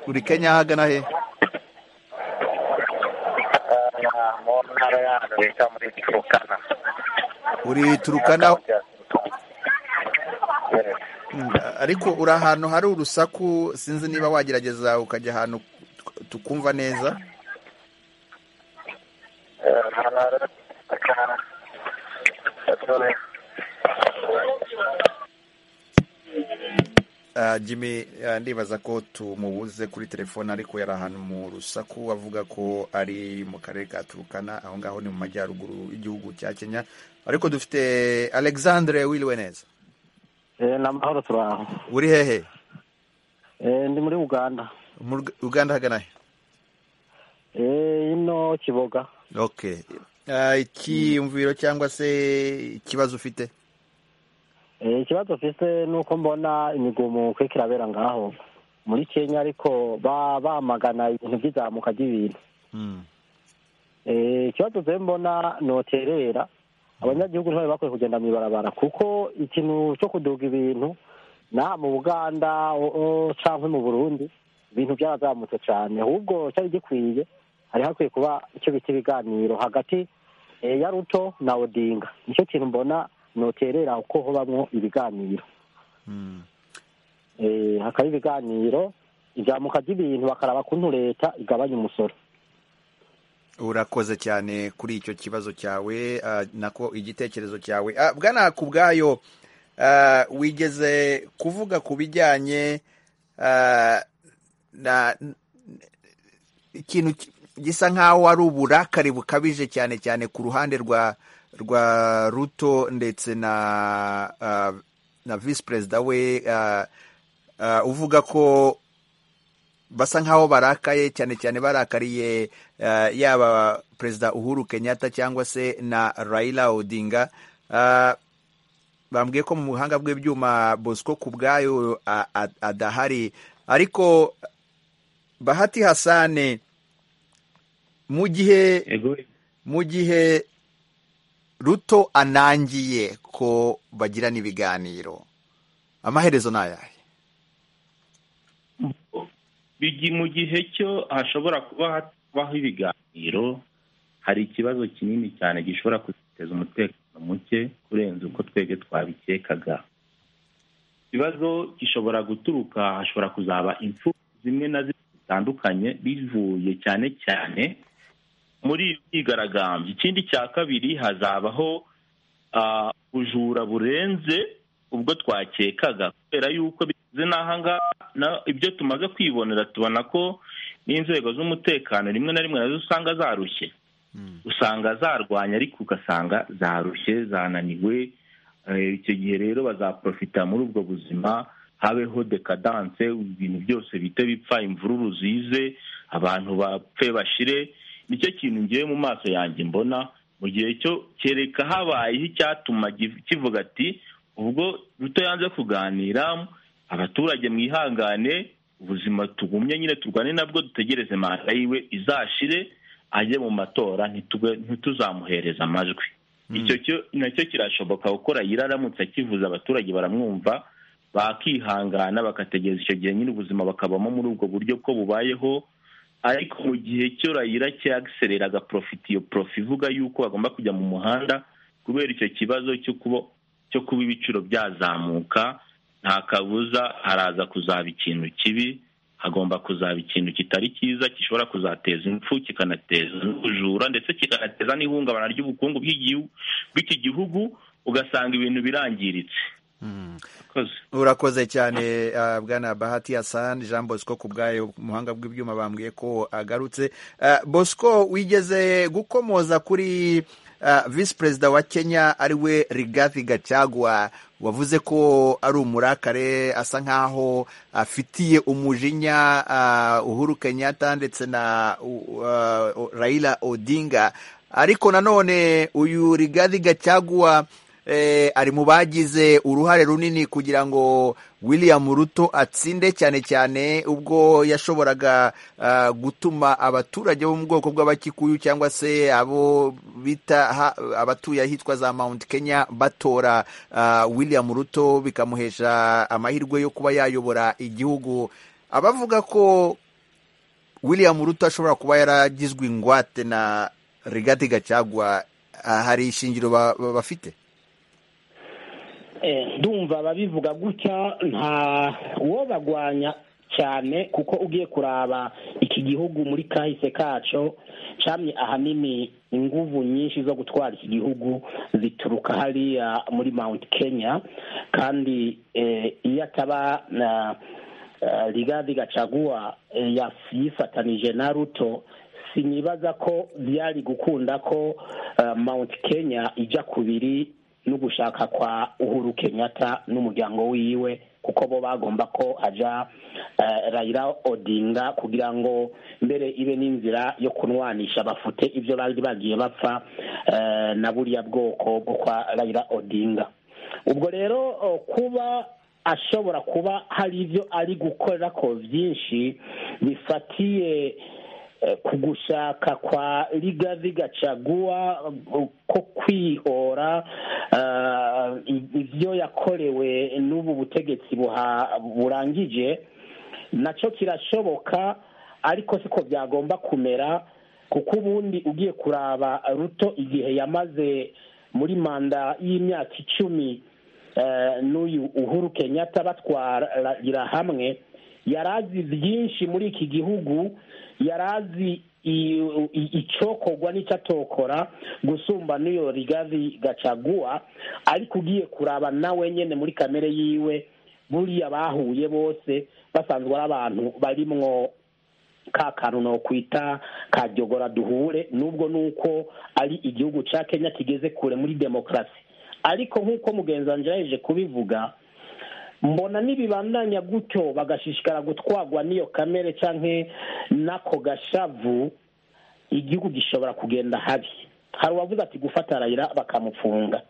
uri kenya ahagana he Ah, mu ntara yacu bita muri turukana uri turukana Yes. Mm, ariko uri ahantu hari urusaku sinzi niba wagerageza ukajya ahantu tukumva neza Eh, hano hari akana gatoya. Ah, jimmy ah, ndibaza ko tumubuze kuri telefone ariko yari ahantu mu rusaku avuga ko ari mu karere ka turukana aho ngaho ni mu majyaruguru y'igihugu cya kenya ariko dufite alexandre wiriwe neza ni amahoro turi aho uri hehe ndi muri uganda mu Rug- uganda hagana he ino kiboga okay Ah, ikiyumviro cyangwa se ikibazo ufite Eh, ikibazo mfise ni uko mbona imigumuko iriko irabera ngaho muri kenya ariko ba- bamagana ibintu by'izamuka ry'ibintu Mm. Eh, ikibazo je mbona noterera abanyagihugu ntibari bakwiye kugenda mw'ibarabara kuko ikintu cyo kuduga ibintu na mu buganda o- o, canke mu burundi ibintu byarazamutse cane ahubwo cyari gikwiye hari hakwiye kuba icyo bita ibiganiro hagati eh, ya ruto na odinga nicyo kintu mbona noterera kuko hobamwo ibiganiro Mm. Eh, hakaba ibiganiro ivyamuka ry'ibintu bakaraba kuntu leta igabanya umusoro urakoze cyane kuri icyo kibazo cyawe ah, nako igitekerezo cyawe Ah, bwana ku bwayo ah, wigeze kuvuga ku bijyanye ah, na ikintu ki- gisa nk'aho ari uburakari bukabije cyane cyane ku ruhande rwa rwa ruto ndetse na ah, na visi perezida we ah, ah, uvuga ko basa nk'aho barakaye cyane cyane barakariye eh, yaba perezida uhuru kenyatta cyangwa se na raila odinga Eh, bambwiye ko mu buhanga bw'ibyuma bosco ku bwayo a- a- adahari ariko bahati hasane mu gihe Yego. mu gihe ruto anangiye ko bagirana ibiganiro amaherezo ni ayahe bigi mu gihe cyo hashobora kuba habaho ibiganiro hari ikibazo kinini cyane gishobora kuduteza umutekano muke kurenza uko twebwe twabikekaga ikibazo gishobora guturuka hashobora kuzaba impfu zimwe na zimwe zitandukanye bivuye cyane cyane muri iyo myigaragambyo ikindi cya kabiri hazabaho ah, ubujura burenze ubwo twakekaga kubera yuko bigeze n'ahangaha na- ibyo tumaze kwibonera tubona ko n'inzego z'umutekano rimwe na rimwe nazo usanga zarushye usanga zarwanya ariko ugasanga zarushye zananiwe Eh, icyo gihe rero bazaprofita muri ubwo buzima habeho dekadanse ibintu byose bite bipfa imvururu zize abantu bapfe bashire nicyo kintu ngewe mu maso yanjye mbona mu gihe cyo kereka habayeho icyatuma gi- kivuga ati ubwo ruto yanze kuganira abaturage mwihangane ubuzima tugumye nyine turwane nabwo dutegereze manda yiwe izashire ajye mu matora ntitugwe- ntituzamuhereza amajwi icyo cyo- nacyo kirashoboka gukora yararamutse akivuza abaturage baramwumva bakihangana bakategereza icyo gihe nyine ubuzima bakabamo muri ubwo buryo ko bubayeho ariko mu gihe cyo rayira cyagiserera agaprofita iyo profi ivuga yuko bagomba kujya mu muhanda kubera icyo kibazo cyo kuba cyo kuba ibiciro byazamuka nta kabuza haraza kuzaba ikintu kibi hagomba kuzaba ikintu kitari cyiza gishobora kuzateza impfu kikanateza n'ubujura ndetse kikanateza n'ihungabana ry'ubukungu bw'igihu- bw'iki gihugu ugasanga ibintu birangiritse Murakoze. urakoze cyane ah, bwana bahati hassan jean bosco ku bwayo umuhanga bw'ibyuma bambwiye ko agarutse Ah, bosco wigeze gukomoza kuri ah, visi perezida wa kenya ariwe rigathi gachagua wavuze ko ari umurakare asa nk'aho afitiye umujinya ah, uhuru kenyatta ndetse na uh, uh, raila odinga ariko nanone uyu rigathi gachagua eh, ari mu bagize uruhare runini kugira ngo william ruto atsinde cyane cyane ubwo yashoboraga ah, gutuma abaturage bo mu bwoko bw'abakikuyu cyangwa se abo bita ha- abatuye ahitwa za mount kenya batora ah, william ruto bikamuhesha amahirwe yo kuba yayobora igihugu abavuga ko william ruto ashobora kuba yaragizwe ingwate na rigati gacagwa hari ishingiro ba- ba- bafite Eh, ndumva ababivuga gutya nta uwo bagwanya cyane kuko ugiye kuraba iki gihugu muri kahise kaco camye ahanini inguvu nyinshi zo gutwara iki gihugu zituruka hariya muri mount kenya kandi eh, iyo ataba na eh, rigathi gachagua eh, yaf- yifatanije na ruto sinibaza ko byari gukunda ko eh, mount kenya ijya kubiri no gushaka kwa uhuru kenyatta n'umuryango wiwe kuko bo bagomba ko haja eh, raila odinga kugira ngo mbere ibe n'inzira yo kunwanisha bafute ibyo bari bagiye bapfa eh, na buriya bwoko bwo kwa raila odinga ubwo rero o, kuba ashobora kuba hari ibyo ari gukora ko byinshi bifatiye eh, ku gushaka kwa rigazi gacaguwa eh, ko kwihora eh, i- ibyo yakorewe n'ubu butegetsi buha- burangije nacyo kirashoboka ariko siko byagomba kumera kuko ubundi ugiye kuraba ruto igihe yamaze muri manda y'imyaka icumi eh, n'uyu uhuru kenyatta batwarira hamwe yarazi byinshi muri iki gihugu yarazi i- i- icokogwa n'icyatokora gusumba n'iyo rigazi gacaguwa ariko ugiye kuraba nawe nyine muri kamere yiwe buriya bahuye bose basanzwe ari abantu barimwo ka kantu nokwita ka jyogora duhure nubwo nuko ari igihugu ca kenya kigeze kure muri demokarasi ariko nk'uko mugenzi wanjye yaje kubivuga mbona nibibandanya gutyo bagashishikara gutwagwa n'iyo kamere canke n'ako gashavu igihugu gishobora kugenda habi hari uwavuze ati gufata arayira bakamufunga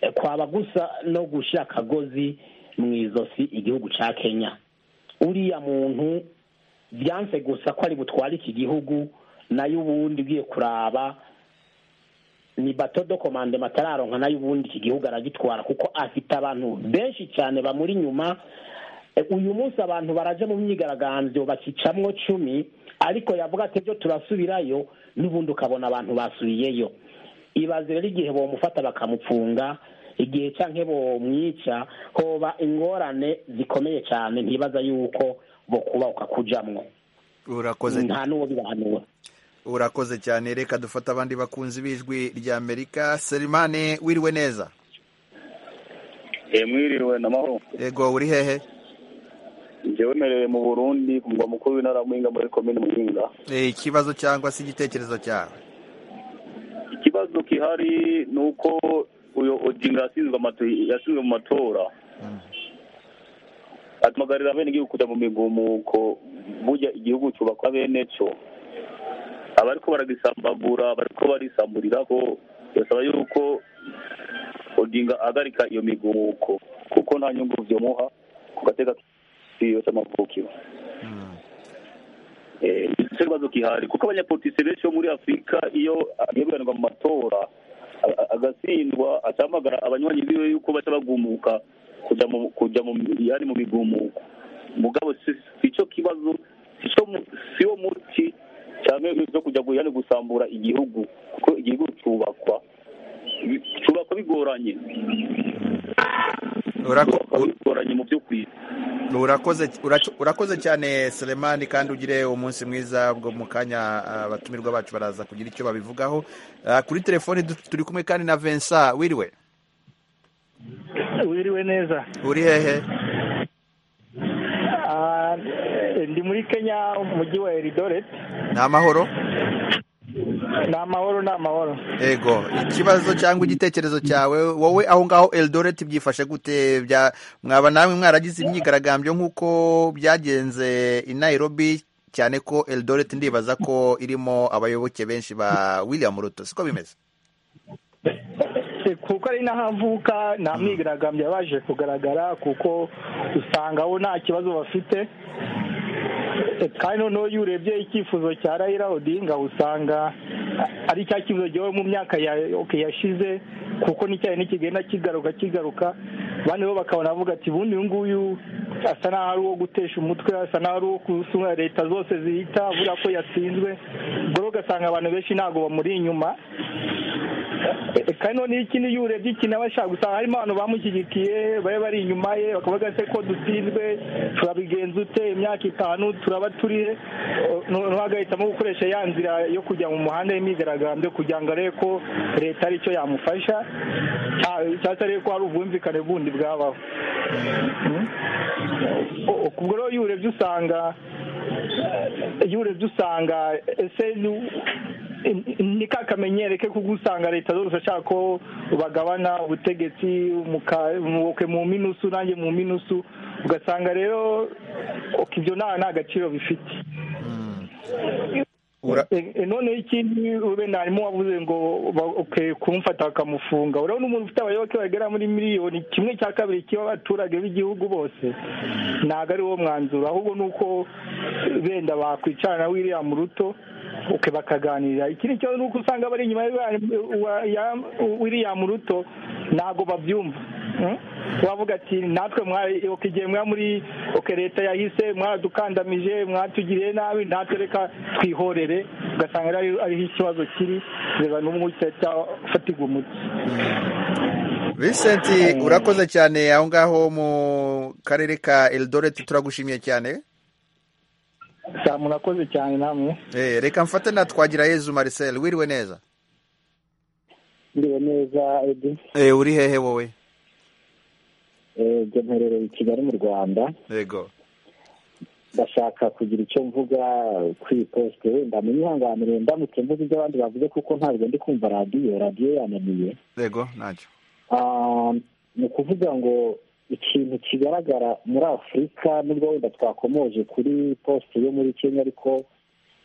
Eh, kwaba gusa no gushyira akagozi mu izosi igihugu cya kenya uriya muntu byanze gusa ko ari butware iki gihugu nayo ubundi ugiye kuraba ni bato do komande matararonka nayo ubundi iki gihugu aragitwara kuko afite abantu benshi cyane bamuri inyuma E, uyu munsi abantu baraje mu myigaragambyo bakicamwo cumi ariko yavuga ati byo turasubirayo n'ubundi ukabona abantu basubiyeyo ibaze rero igihe bomufata bakamupfunga igihe canke bomwica hoba ingorane zikomeye cyane ntibaza yuko bokubahuka kujamwo urakoze nta n'uwo bibahanura urakoze cyane reka dufate abandi bakunzi b'ijwi rya amerika selimani wiriwe neza mwiriwe na mahoro yego uri hehe njyewe merewe mu burundi ku mugwa mukuru w'intara ya muhinga muri komine muhinga Eh, ikibazo cyangwa se igitekerezo cyawe ikibazo gihari ni uko uyu odinga yashinzwe amatu- yashinzwe mu matora atumagarira abenegihugu kujya mu migumuko burya igihugu cyubakwa bene cyo abariko baragisambagura bariko barisamburirako birasaba yuko odinga ahagarika iyo migumuko kuko nta nyungu byomuha ku gateka k'iyo cy'amavukiro Eh, nicyo kibazo gihari kuko abanyapolitisi benshi bo muri afurika iyo agiye guharanirwa mu matora a- a- agatsindwa atamagara abanywanyi biwe yuko baca bagumuka kujya mu kujya mu yani mu migumuko mugabo si si cyo kibazo si cyo mu- si wo muti cyangwa ibyo kujya gu- yani gusambura igihugu kuko igihugu cyubakwa Bi- cyubakwa bigoranye Urako- cyubakwa bigoranye mu by'ukuri urakoze urac- urakoze cyane selemani kandi ugire umunsi mwiza bwo mu kanya ah, abatumirwa bacu baraza kugira icyo babivugaho Ah, kuri telefoni du- turi kumwe kandi na vincent wiriwe wiriwe neza uri hehe Ah, ndi muri kenya umujyi wa eridoret ni amahoro ni amahoro ni amahoro ego ikibazo cyangwa igitekerezo cyawe wowe aho ngaho eldoret byifashe gute bya mwaba namwe mwaragize imyigaragambyo nk'uko byagenze i nairobi cyane ko eldoret ndibaza ko irimo abayoboke benshi ba william ruto siko bimeze Eh, kuko ari naho avuka nta myigaragambyo yabashije kugaragara kuko usanga bo nta kibazo bafite Eh, kandi noneho iyo urebye icyifuzo cya rayira odinga usanga ah, ari cya kibazo gihe mu myaka ya okay, yashize kuko n'icyayi nikigenda kigaruka kigaruka bane bo bakabona bavuga ati ubundi uyu nguyu asa n'aho ari uwo gutesha umutwe asa n'aho ari uwo kusunga leta zose zihita avuga ko yatsinzwe ubwo rero ugasanga abantu benshi ntabwo bamuri inyuma Eh, kandi noneho ikindi iyo urebye iki nawe ashaka gusanga harimo abantu bamushyigikiye bari bari inyuma ye bakavuga se ko dutsinzwe turabigenza ute imyaka itanu turaba turihe Eh, no- noneho agahitamo gukoresha ya nzira yo kujya mu muhanda y'imyigaragambyo kugira ngo arebe ko leta ari cyo yamufasha cya- cyangwa se arebe ko hari ubwumvikane bundi bwabaho O- ubwo rero iyo urebye usanga iyo urebye usanga ese ni- ni ka kamenyero ke kuko usanga leta zose ashaka ko bagabana ubutegetsi muka- muke mu minusu nanjye mu minusu ugasanga rero ok, ibyo nta nta gaciro bifite Eh, eh, noneho ikindi wenda harimo wavuze ngo ba- ok, kumufata bakamufunga urabona umuntu ufite abayoboke bagera muri miliyoni kimwe cya kabiri cy'abaturage b'igihugu bose ntabwo ari wo mwanzuro ahubwo ni uko benda bakwicarana wiriya muruto uke bakaganira ikindi kibazo ni uko usanga bari inyuma ya- wa- ya- wiriya muruto ntabwo babyumva Mm? wavuga ati natwe mwari ok, igihe mwa muri ok leta yahise mwadukandamije mwatugiriye nabi natwe reka twihorere ugasanga ari- ariho ikibazo kiri reba n'umwe uhita afatirwa umuti vincent urakoze cyane aho ngaho mu karere ka eldoret turagushimiye cyane saa murakoze cyane namwe Eh, reka mfate na twagira yezu marcel wiriwe neza Ndiriwe neza Edi Eh, uri hehe wowe ibyo mperereye i Kigali mu Rwanda yego ndashaka kugira icyo mvuga ku iposite wenda munyihanganire ndamutse mvuze ibyo abandi bavuze kuko ntabwo ndi kumva radiyo radiyo yananiye yego ntacyo Ah, ni ukuvuga ngo ikintu kigaragara muri afurika nubwo wenda twakomoje kuri posite yo muri kenya ariko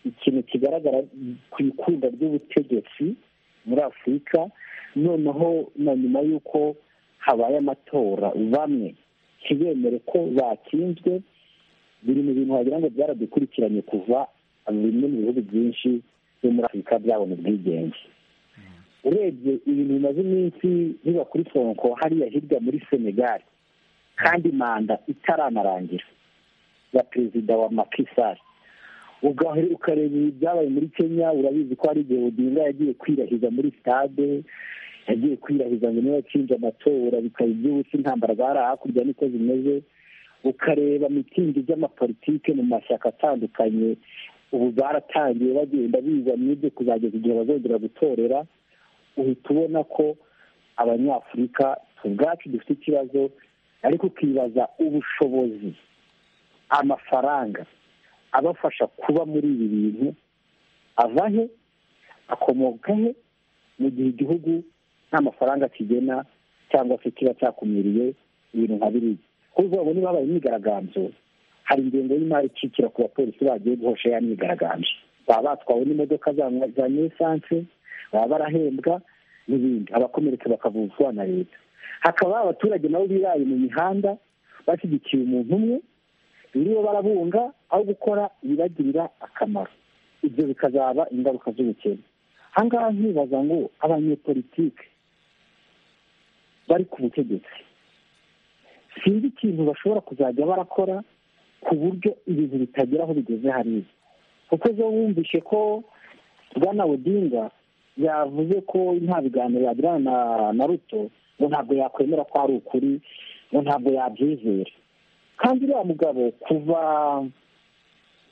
ikintu kigaragara ku ikunda ry'ubutegetsi muri afurika noneho na nyuma y'uko habaye amatora bamwe ntibemere ko batsinzwe biri mu bintu wagira ngo byaradukurikiranye kuva bimwe mu bihugu byinshi byo muri afurika byabona ubwigenge urebye ibintu bimaze iminsi biba kuri sonko hariya hirya muri senegali kandi manda itaranarangira ya perezida wa makisari ukareba ibyabaye muri kenya urabizi ko hari igihe odinga yagiye kwirahiza muri sitade yagiye kwirahiza ngo niba yatsinze amatora bikaba iby'ubusa intambara zari hakurya niko zimeze ukareba mitingi z'amapolitike mu mashyaka atandukanye ubu baratangiye bagenda biza mu ibyo kuzageza igihe bazongera gutorera uhita ubona ko abanyafurika ubwacu dufite ikibazo ariko ukibaza ubushobozi amafaranga abafasha kuba muri ibi bintu ava he akomoka he mu gihe igihugu nta mafaranga kigena cyangwa se kiba cyakumiriye ibintu nka biriya kuko ubu niba habaye imyigaragambyo hari ingengo y'imari ikikira ku bapolisi bagiye guhosha ya myigaragambyo baba batwawe n'imodoka za nisanse baba barahembwa n'ibindi abakomeretse bakavuzwa na leta hakaba abaturage nabo biraye mu mihanda bashyigikiye umuntu umwe biriwe barabunga aho gukora ibibagirira akamaro ibyo bikazaba ingaruka z'ubukene aha ngaha nkibaza ngo abanyepolitike bari ku butegetsi sinzi ikintu bashobora kuzajya barakora ku buryo ibintu bitagera aho bigeze hariya kuko zo wumvishe ko bwana odinga yavuze ko nta biganiro yagirana na ruto ngo ntabwo yakwemera ko ari ukuri ngo ntabwo yabyizera kandi uriya mugabo kuva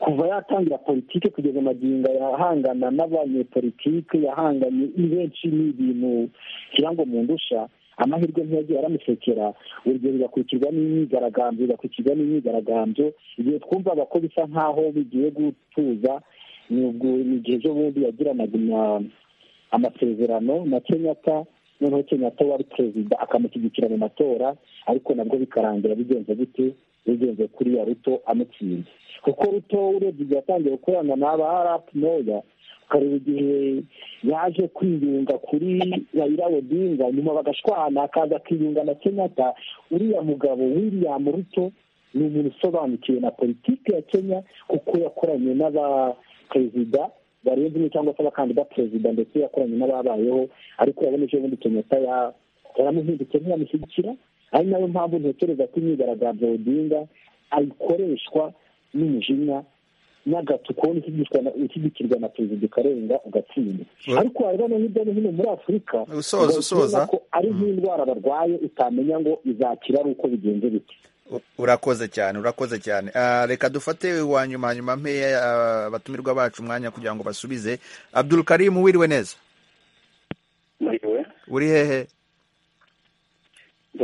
kuva yatangira politiki kugeza amagingo yahangana n'abanyepolitike yahanganye ni benshi ni ibintu ngira ngo mundusha amahirwe ntiyagiye aramusekera urugero bigakurikirwa n'imyigaragambyo bigakurikirwa n'imyigaragambyo igihe twumvaga ko bisa nk'aho bigiye gutuza ni igihe ejo bundi yagiranaga amasezerano na kenyatta noneho kenyatta wari perezida akamushyigikira mu matora ariko nabwo bikarangira bigenze gute bigenze kuri ya ruto amutsinze kuko ruto urebye igihe yatangiye gukorana n'aba arapu moya ukareba igihe yaje kwiyunga kuri raila odinga nyuma bagashwana akaza akiyunga na kenyatta uriya mugabo william ruto ni umuntu usobanukiwe na politiki ya kenya kuko yakoranye n'abaperezida barenze umwe cyangwa se abakandida perezida ndetse yakoranye n'ababayeho ariko urabona ejo bundi kenyatta yaramuhindutse ntiyamushyigikira ari nayo mpamvu ntekereza ko imyigaragambyo odinga ayikoreshwa n'umujinya n'agatu kubona ushyigikirwa na perezida ukarenga ugatsinda ariko warebana hirya no hino muri afurika usoza usoza ko ari nk'indwara barwaye utamenya ngo izakira ari uko bigenze bite urakoze cyane urakoze cyane reka dufate wa nyuma hanyuma mpeya abatumirwa bacu umwanya kugira ngo basubize abdul karimu wiriwe neza uri hehe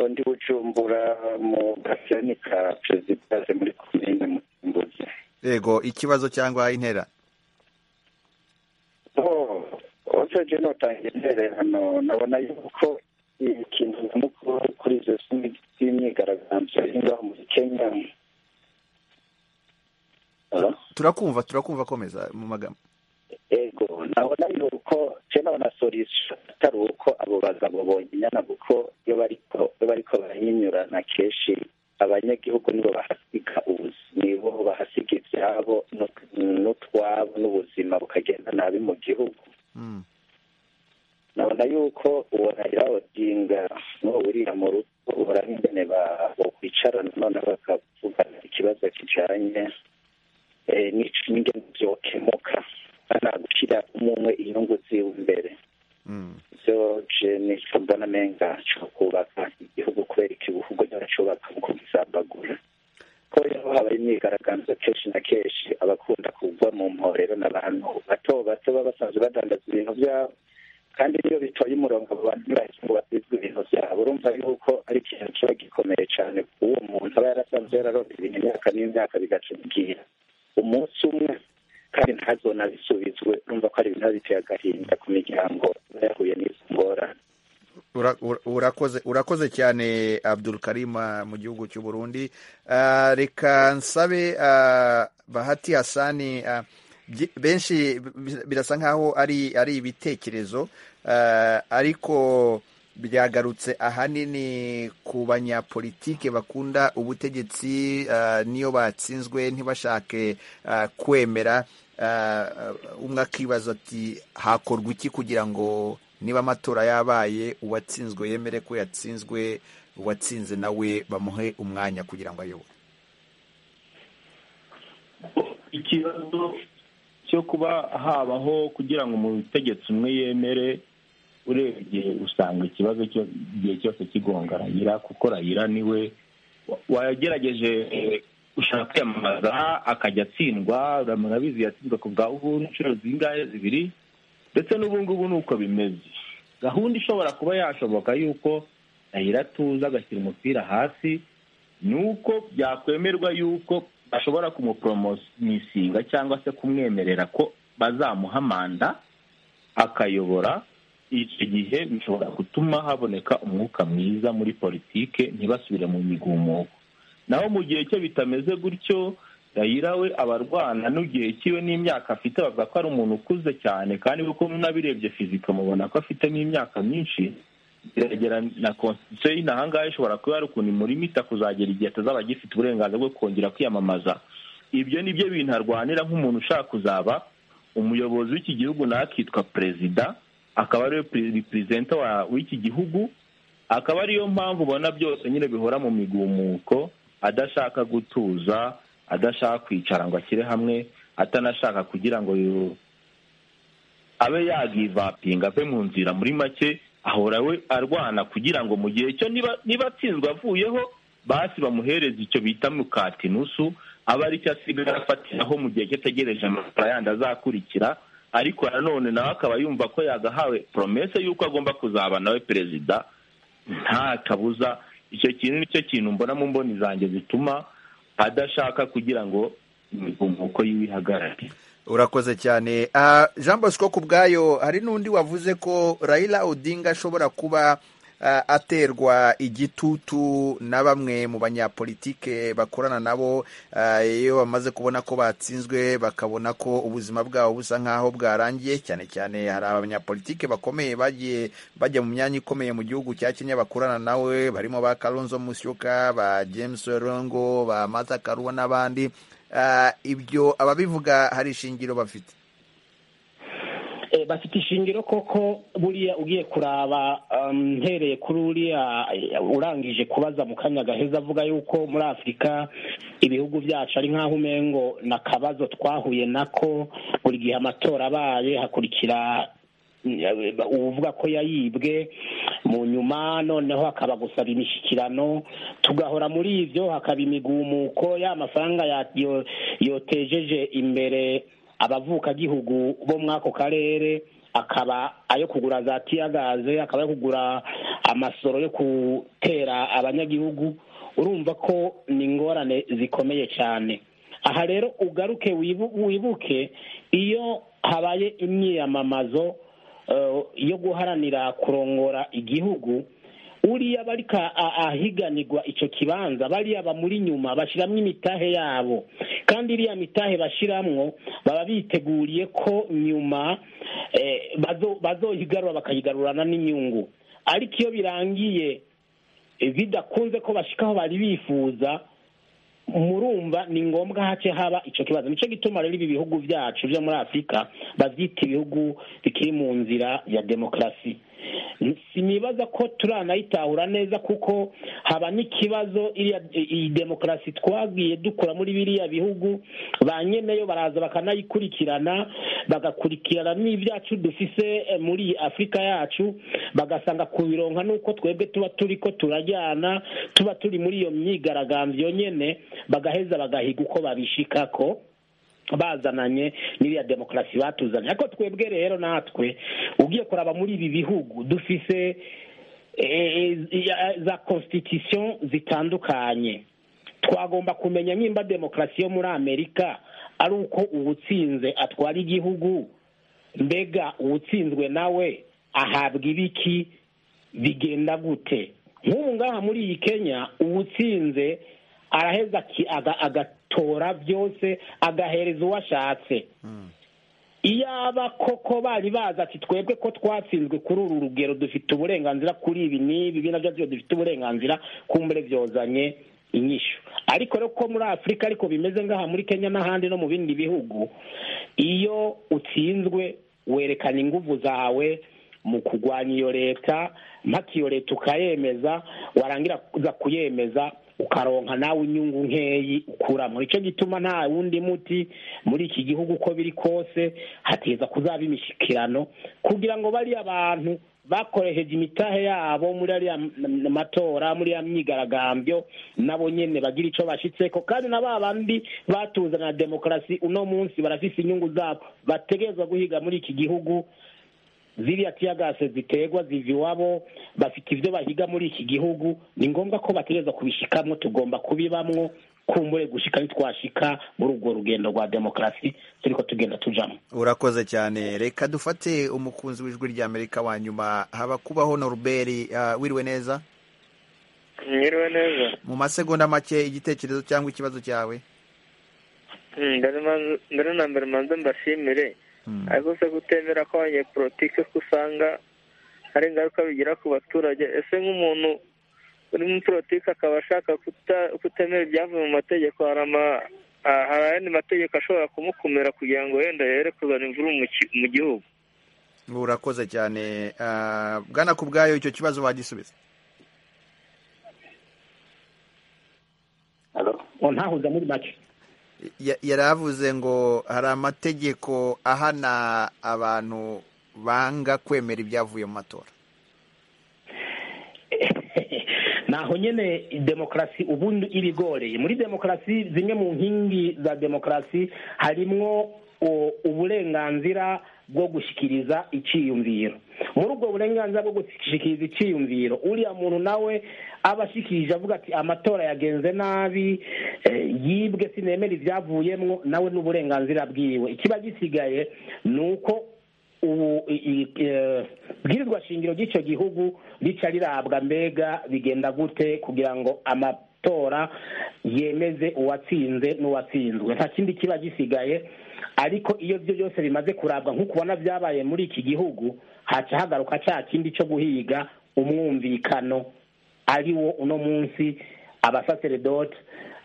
ndi bujumbura mu gasirani ka perezida muri komine musimbuzi yego ikibazo cyangwa intera oseje notanga intererano nabona yuko ikintu nyamukuru kuri izo z'imyigaragambyo ngaho muri kenya turakumva turakumva komeza mu magambo ego nabona yuko je nabona solution atari uko abo bagabo bonyine kuko iyo bariko iyo bariko barahinyurana kenshi abanyagihugu nibo bahasiga nibo bahasiga ibyabo n'utwabo n'ubuzima bukagenda nabi mu gihugu nabona yuko uwo rayira odinga n'uwo wuriya mu rugo ubona nk'ingene bakwicarana none bakavugana ikibazo kijanye n'ingene byokemuka nta gushyira umwe inyungu ziwe imbere ibyo ni mbona menga cyo kubaka igihugu kubera igihugu cyubaka mu kubisambagura ko rero habaye imyigaragambyo kenshi na kenshi abakunda kugwa mu mporero n'abantu bato bato baba basanzwe badandaza ibintu byabo kandi niyo bitoye umurongo abo bantu ntibahise ngo batizwe ibintu byabo urumva yuko ari ikintu kiba gikomeye cyane uwo muntu aba yarasanzwe yararonda ibintu imyaka n'imyaka bigaca bigira umunsi umwe kandi ntazona bisubizwe urumva ko ari ibintu biba biteye agahinda ku miryango yahuye n'izo ngorane urakoze urakoze cyane abdul karima mu gihugu cy'u burundi reka nsabe bahati hasani benshi birasa nkaho ari ari ibitekerezo ariko byagarutse ahanini ku banyapolitike bakunda ubutegetsi niyo batsinzwe ntibashake kwemera umwe akibaza ati hakorwa iki kugira ngo niba amatora yabaye uwatsinzwe yemere ko yatsinzwe uwatsinze nawe bamuhe umwanya kugira ngo ayobore ikibazo cyo kuba habaho kugira ngo umutegetsi umwe yemere urebye usanga ikibazo cyo igihe cyose kigonga rayira kuko rayira niwe wa- wagerageje eh, gushaka kwiyamamaza akajya atsindwa murabizi yatsinzwe ku bwa uhuru inshuro zingahe zibiri ndetse n'ubu ngubu ni uko bimeze gahunda ishobora kuba yashoboka y'uko rayira atuza agashyira umupira hasi ni uko byakwemerwa y'uko bashobora kumuporomosinga cyangwa se kumwemerera ko bazamuha manda akayobora icyo gihe bishobora gutuma haboneka umwuka mwiza muri politike ntibasubire mu migumuko naho mu gihe cye bitameze gutyo rayira we abarwana n'igihe cyiwe n'imyaka afite bavuga ko ari umuntu ukuze cyane kandi kuko munabirebye fizika mubona ko afitemo imyaka myinshi geragera na konstitusiyo y'inaha ngaha ishobora kuba hari ukuntu imurimita kuzagera igihe atazaba agifite uburenganzira bwo kongera kwiyamamaza ibyo ni byo bintu arwanira nk'umuntu ushaka kuzaba umuyobozi w'iki gihugu nawe akitwa perezida akaba ariwe perezida w'iki gihugu akaba ariyo mpamvu ubona byose nyine bihora mu migumuko adashaka gutuza adashaka kwicara ngo ashyire hamwe atanashaka kugira ngo yu- abe yagivapinga ave mu nzira muri make ahora we arwana kugira ngo mu gihe cyo niba niba atsinzwe avuyeho basi bamuhereze icyo bita mukati nusu aba ari cyo asigara afatiraho mu gihe cyo ategereje amafaranga yandi azakurikira ariko nanone nawe akaba yumva ko yagahawe promese y'uko agomba kuzaba nawe perezida nta kabuza icyo kintu nicyo kintu mbona mu mboni zanjye zituma adashaka kugira ngo imigumuko yiwe ihagarare urakoze cyane Ah, jean bosco ku bwayo hari n'undi wavuze ko rayila odinga ashobora kuba ah, aterwa igitutu na bamwe mu banyapolitike bakorana nabo ah, iyo bamaze kubona ko batsinzwe bakabona ko ubuzima bwabo busa nk'aho bwarangiye cyane cyane hari abanyapolitike bakomeye bagiye bajya mu myanya ikomeye mu gihugu cya kenya bakorana nawe barimo ba kalonzo musyoka ba james rongo ba mata karuwa n'abandi Ah, ibyo ababivuga hari ishingiro bafite Eh, bafite ishingiro koko buriya ugiye kuraba um, mpereye kuri uriya eh, urangije kubaza mu kanya gaheza avuga yuko muri afurika ibihugu byacu ari nk'aho umengo na kabazo twahuye nako buri gihe amatora abaye hakurikira uvuga ko yayibwe mu nyuma noneho hakaba gusaba imishyikirano tugahora muri ibyo hakaba imigumuko ya mafaranga ya- yo- yotejeje imbere abavukagihugu bo muri ako karere akaba ayo kugura za tiyagaze akaba ayo kugura amasoro yo gutera abanyagihugu urumva ko ni ingorane zikomeye cyane aha rero ugaruke wibu- wibuke iyo habaye imyiyamamazo eh, yo guharanira kurongora igihugu uriya barika ahiganirwa icyo kibanza bariya bamuri nyuma bashyiramo imitahe yabo kandi iriya mitahe bashyiramo baba biteguriye ko nyuma eh, bazo- bazoyigarura bakayigarurana n'inyungu ariko iyo birangiye eh, bidakunze ko bashikaho bari bifuza murumva ni ngombwa hace haba icyo kibazo nicyo gituma rero ibi bihugu byacu byo muri afurika babyita ibihugu bikiri mu nzira ya demokarasi sinibaza ko turanayitahura neza kuko haba n'ikibazo iriya- iyi demokarasi twagiye dukura muri biriya bihugu ba nyeneyo baraza bakanayikurikirana bagakurikirana n'ibyacu dufise eh, muri afurika yacu bagasanga kubironka nuko twebwe tuba turi ko turajyana tuba turi muri iyo myigaragambyo nyene bagaheza bagahiga uko babishikako bazananye n'iriya demokarasi batuzanye ariko twebwe rero natwe ugiye kuraba muri ibi bihugu dufise eh, eh, za constitution zitandukanye twagomba kumenya nimba demokarasi yo muri amerika ari uko uwutsinze atwara igihugu mbega uwutsinzwe nawe ahabwa ibiki bigenda gute nk'ubu ngaha muri iyi kenya uwutsinze araheza aki- aga- agatora byose agahereza uwo ashatse iyaba koko bari bazi ati twebwe ko twatsinzwe kuri uru rugero dufite uburenganzira kuri ibi n'ibi ibi nabyo byo dufite uburenganzira kumbure byozanye inyishu ariko rero ko muri afurika ariko bimeze ngaha muri kenya n'ahandi no mu bindi bihugu iyo utsinzwe werekana inguvu zawe mu kurwanya iyo leta mpaka iyo leta ukayemeza warangira kuza kuyemeza ukaronka nawe inyungu nkeyi ukuramo nicyo gituma nta wundi muti muri iki gihugu uko biri kose hateza kuzaba imishyikirano kugira ngo bariya abantu bakoresheje imitahe yabo muri ariya matora muri ya myigaragambyo nabo nyine bagira icyo bashyitseko kandi na ba bandi batuzanira demokarasi uno munsi barafise inyungu zabo bategerezwa guhiga muri iki gihugu ziriya tiyagase ziterwa ziva iwabo bafite ibyo bahiga muri iki gihugu ni ngombwa ko bategereza kubishikamo tugomba kubibamwo kumbure gushika ntitwashika muri urwo rugendo rwa demokarasi turiko tugenda tujamo urakoze cyane reka dufate umukunzi w'ijwi rya amerika wa nyuma haba kubaho noruberi uh, wiriwe neza nyiriwe neza mu masegonda make igitekerezo cyangwa ikibazo cyawe Mm, mbere ma- mbere na mbere manze mbashimire ariko se kutemera ko abanyepolitike ko usanga hari ingaruka bigira ku baturage ese nk'umuntu uri muri politiki akaba ashaka kuta- kutemera ibyavuye mu mategeko hari ama- ah, hari ayandi mategeko ashobora kumukumira kugira ngo wenda yere kuzana imvururu mu ki- mu gihugu urakoze cyane uh, bwana ku bwayo icyo kibazo wagisubiza ntahuza muri make Ya- yaravuze ngo hari amategeko ahana abantu banga kwemera ibyavuye mu matora naho nyene demokarasi ubundi ibigoreye muri demokarasi zimwe mu nkingi za demokarasi harimwo u- uburenganzira bwo gushikiriza iciyumviro muri ubwo burenganzira bwo gushikiriza iciyumviro uriya muntu nawe aba ashikirije avuga ati amatora yagenze nabi eh, yibwe sinemera ibyavuyemwo nawe n'uburenganzira bwiwe ikiba gisigaye ni uko ubu i- i- eh, bwirizwa shingiro ry'icyo gihugu rica rirabwa mbega bigenda gute kugira ngo amatora yemeze uwatsinze n'uwatsinzwe nta kindi kiba gisigaye ariko iyo byo byose bimaze kurabwa nk'uko ubona byabaye muri iki gihugu haca hagaruka cya kindi cyo guhiga umwumvikano ari wo uno munsi abasaseredoti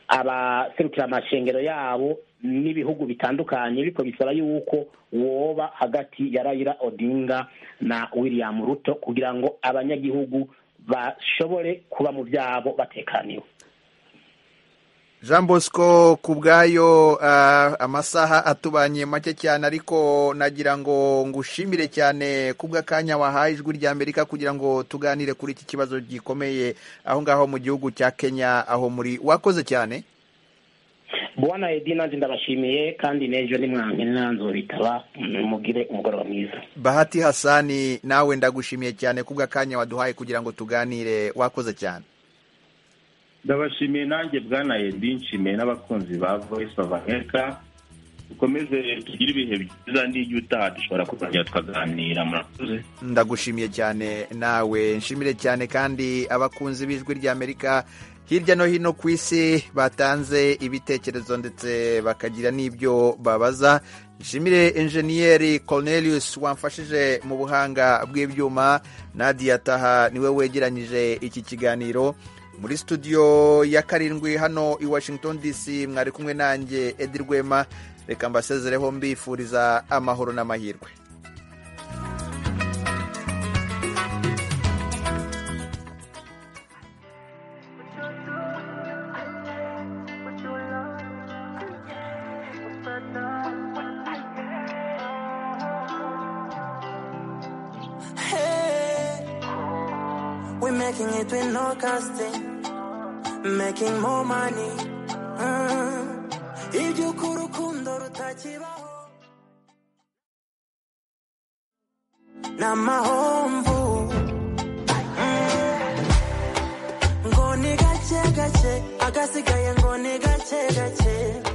abaserukira amashengero yabo n'ibihugu bitandukanye ariko bisaba yuko woba hagati ya Raila Odinga na William Ruto kugira ngo abanyagihugu bashobore kuba mu byabo batekaniwe jean bosco ku bwayo uh, amasaha atubanye make cyane ariko nagira ngo ngushimire cyane kubw'akanya wahaye ijwi rya amerika kugira ngo tuganire kuri iki kibazo gikomeye aho ngaho mu gihugu cya kenya aho muri wakoze cyane bwana edi nanjye ndabashimiye kandi n'ejo nimwange nanzo bitaba mugire umugoroba mwiza bahati hasani nawe ndagushimiye cyane kubw'akanya waduhaye kugira ngo tuganire wakoze cyane ndabashimiye nanjye bwana edi nshimiye n'abakunzi ba voice of america dukomeze tugire ibihe byiza n'iyo utaha dushobora kuzongera tukaganira murakoze ndagushimiye cyane nawe nshimire cyane kandi abakunzi b'ijwi ry'amerika hirya no hino ku isi batanze ibitekerezo ndetse bakagira n'ibyo babaza nshimire enjeniyeri cornelius wamfashije mu buhanga bw'ibyuma nadia taha niwe wegeranyije iki kiganiro muri studio ya karindwi hano i washington dc mwari kumwe nanjye edi rwema reka mbasezereho mbifuriza amahoro n'amahirwe Hey, we're making it with no casting, making more money. Mm. Iby'uko urukundo rutakibaho ni amahomvu Mm. ngo ni gake gake agasigaye ngo ni gake gake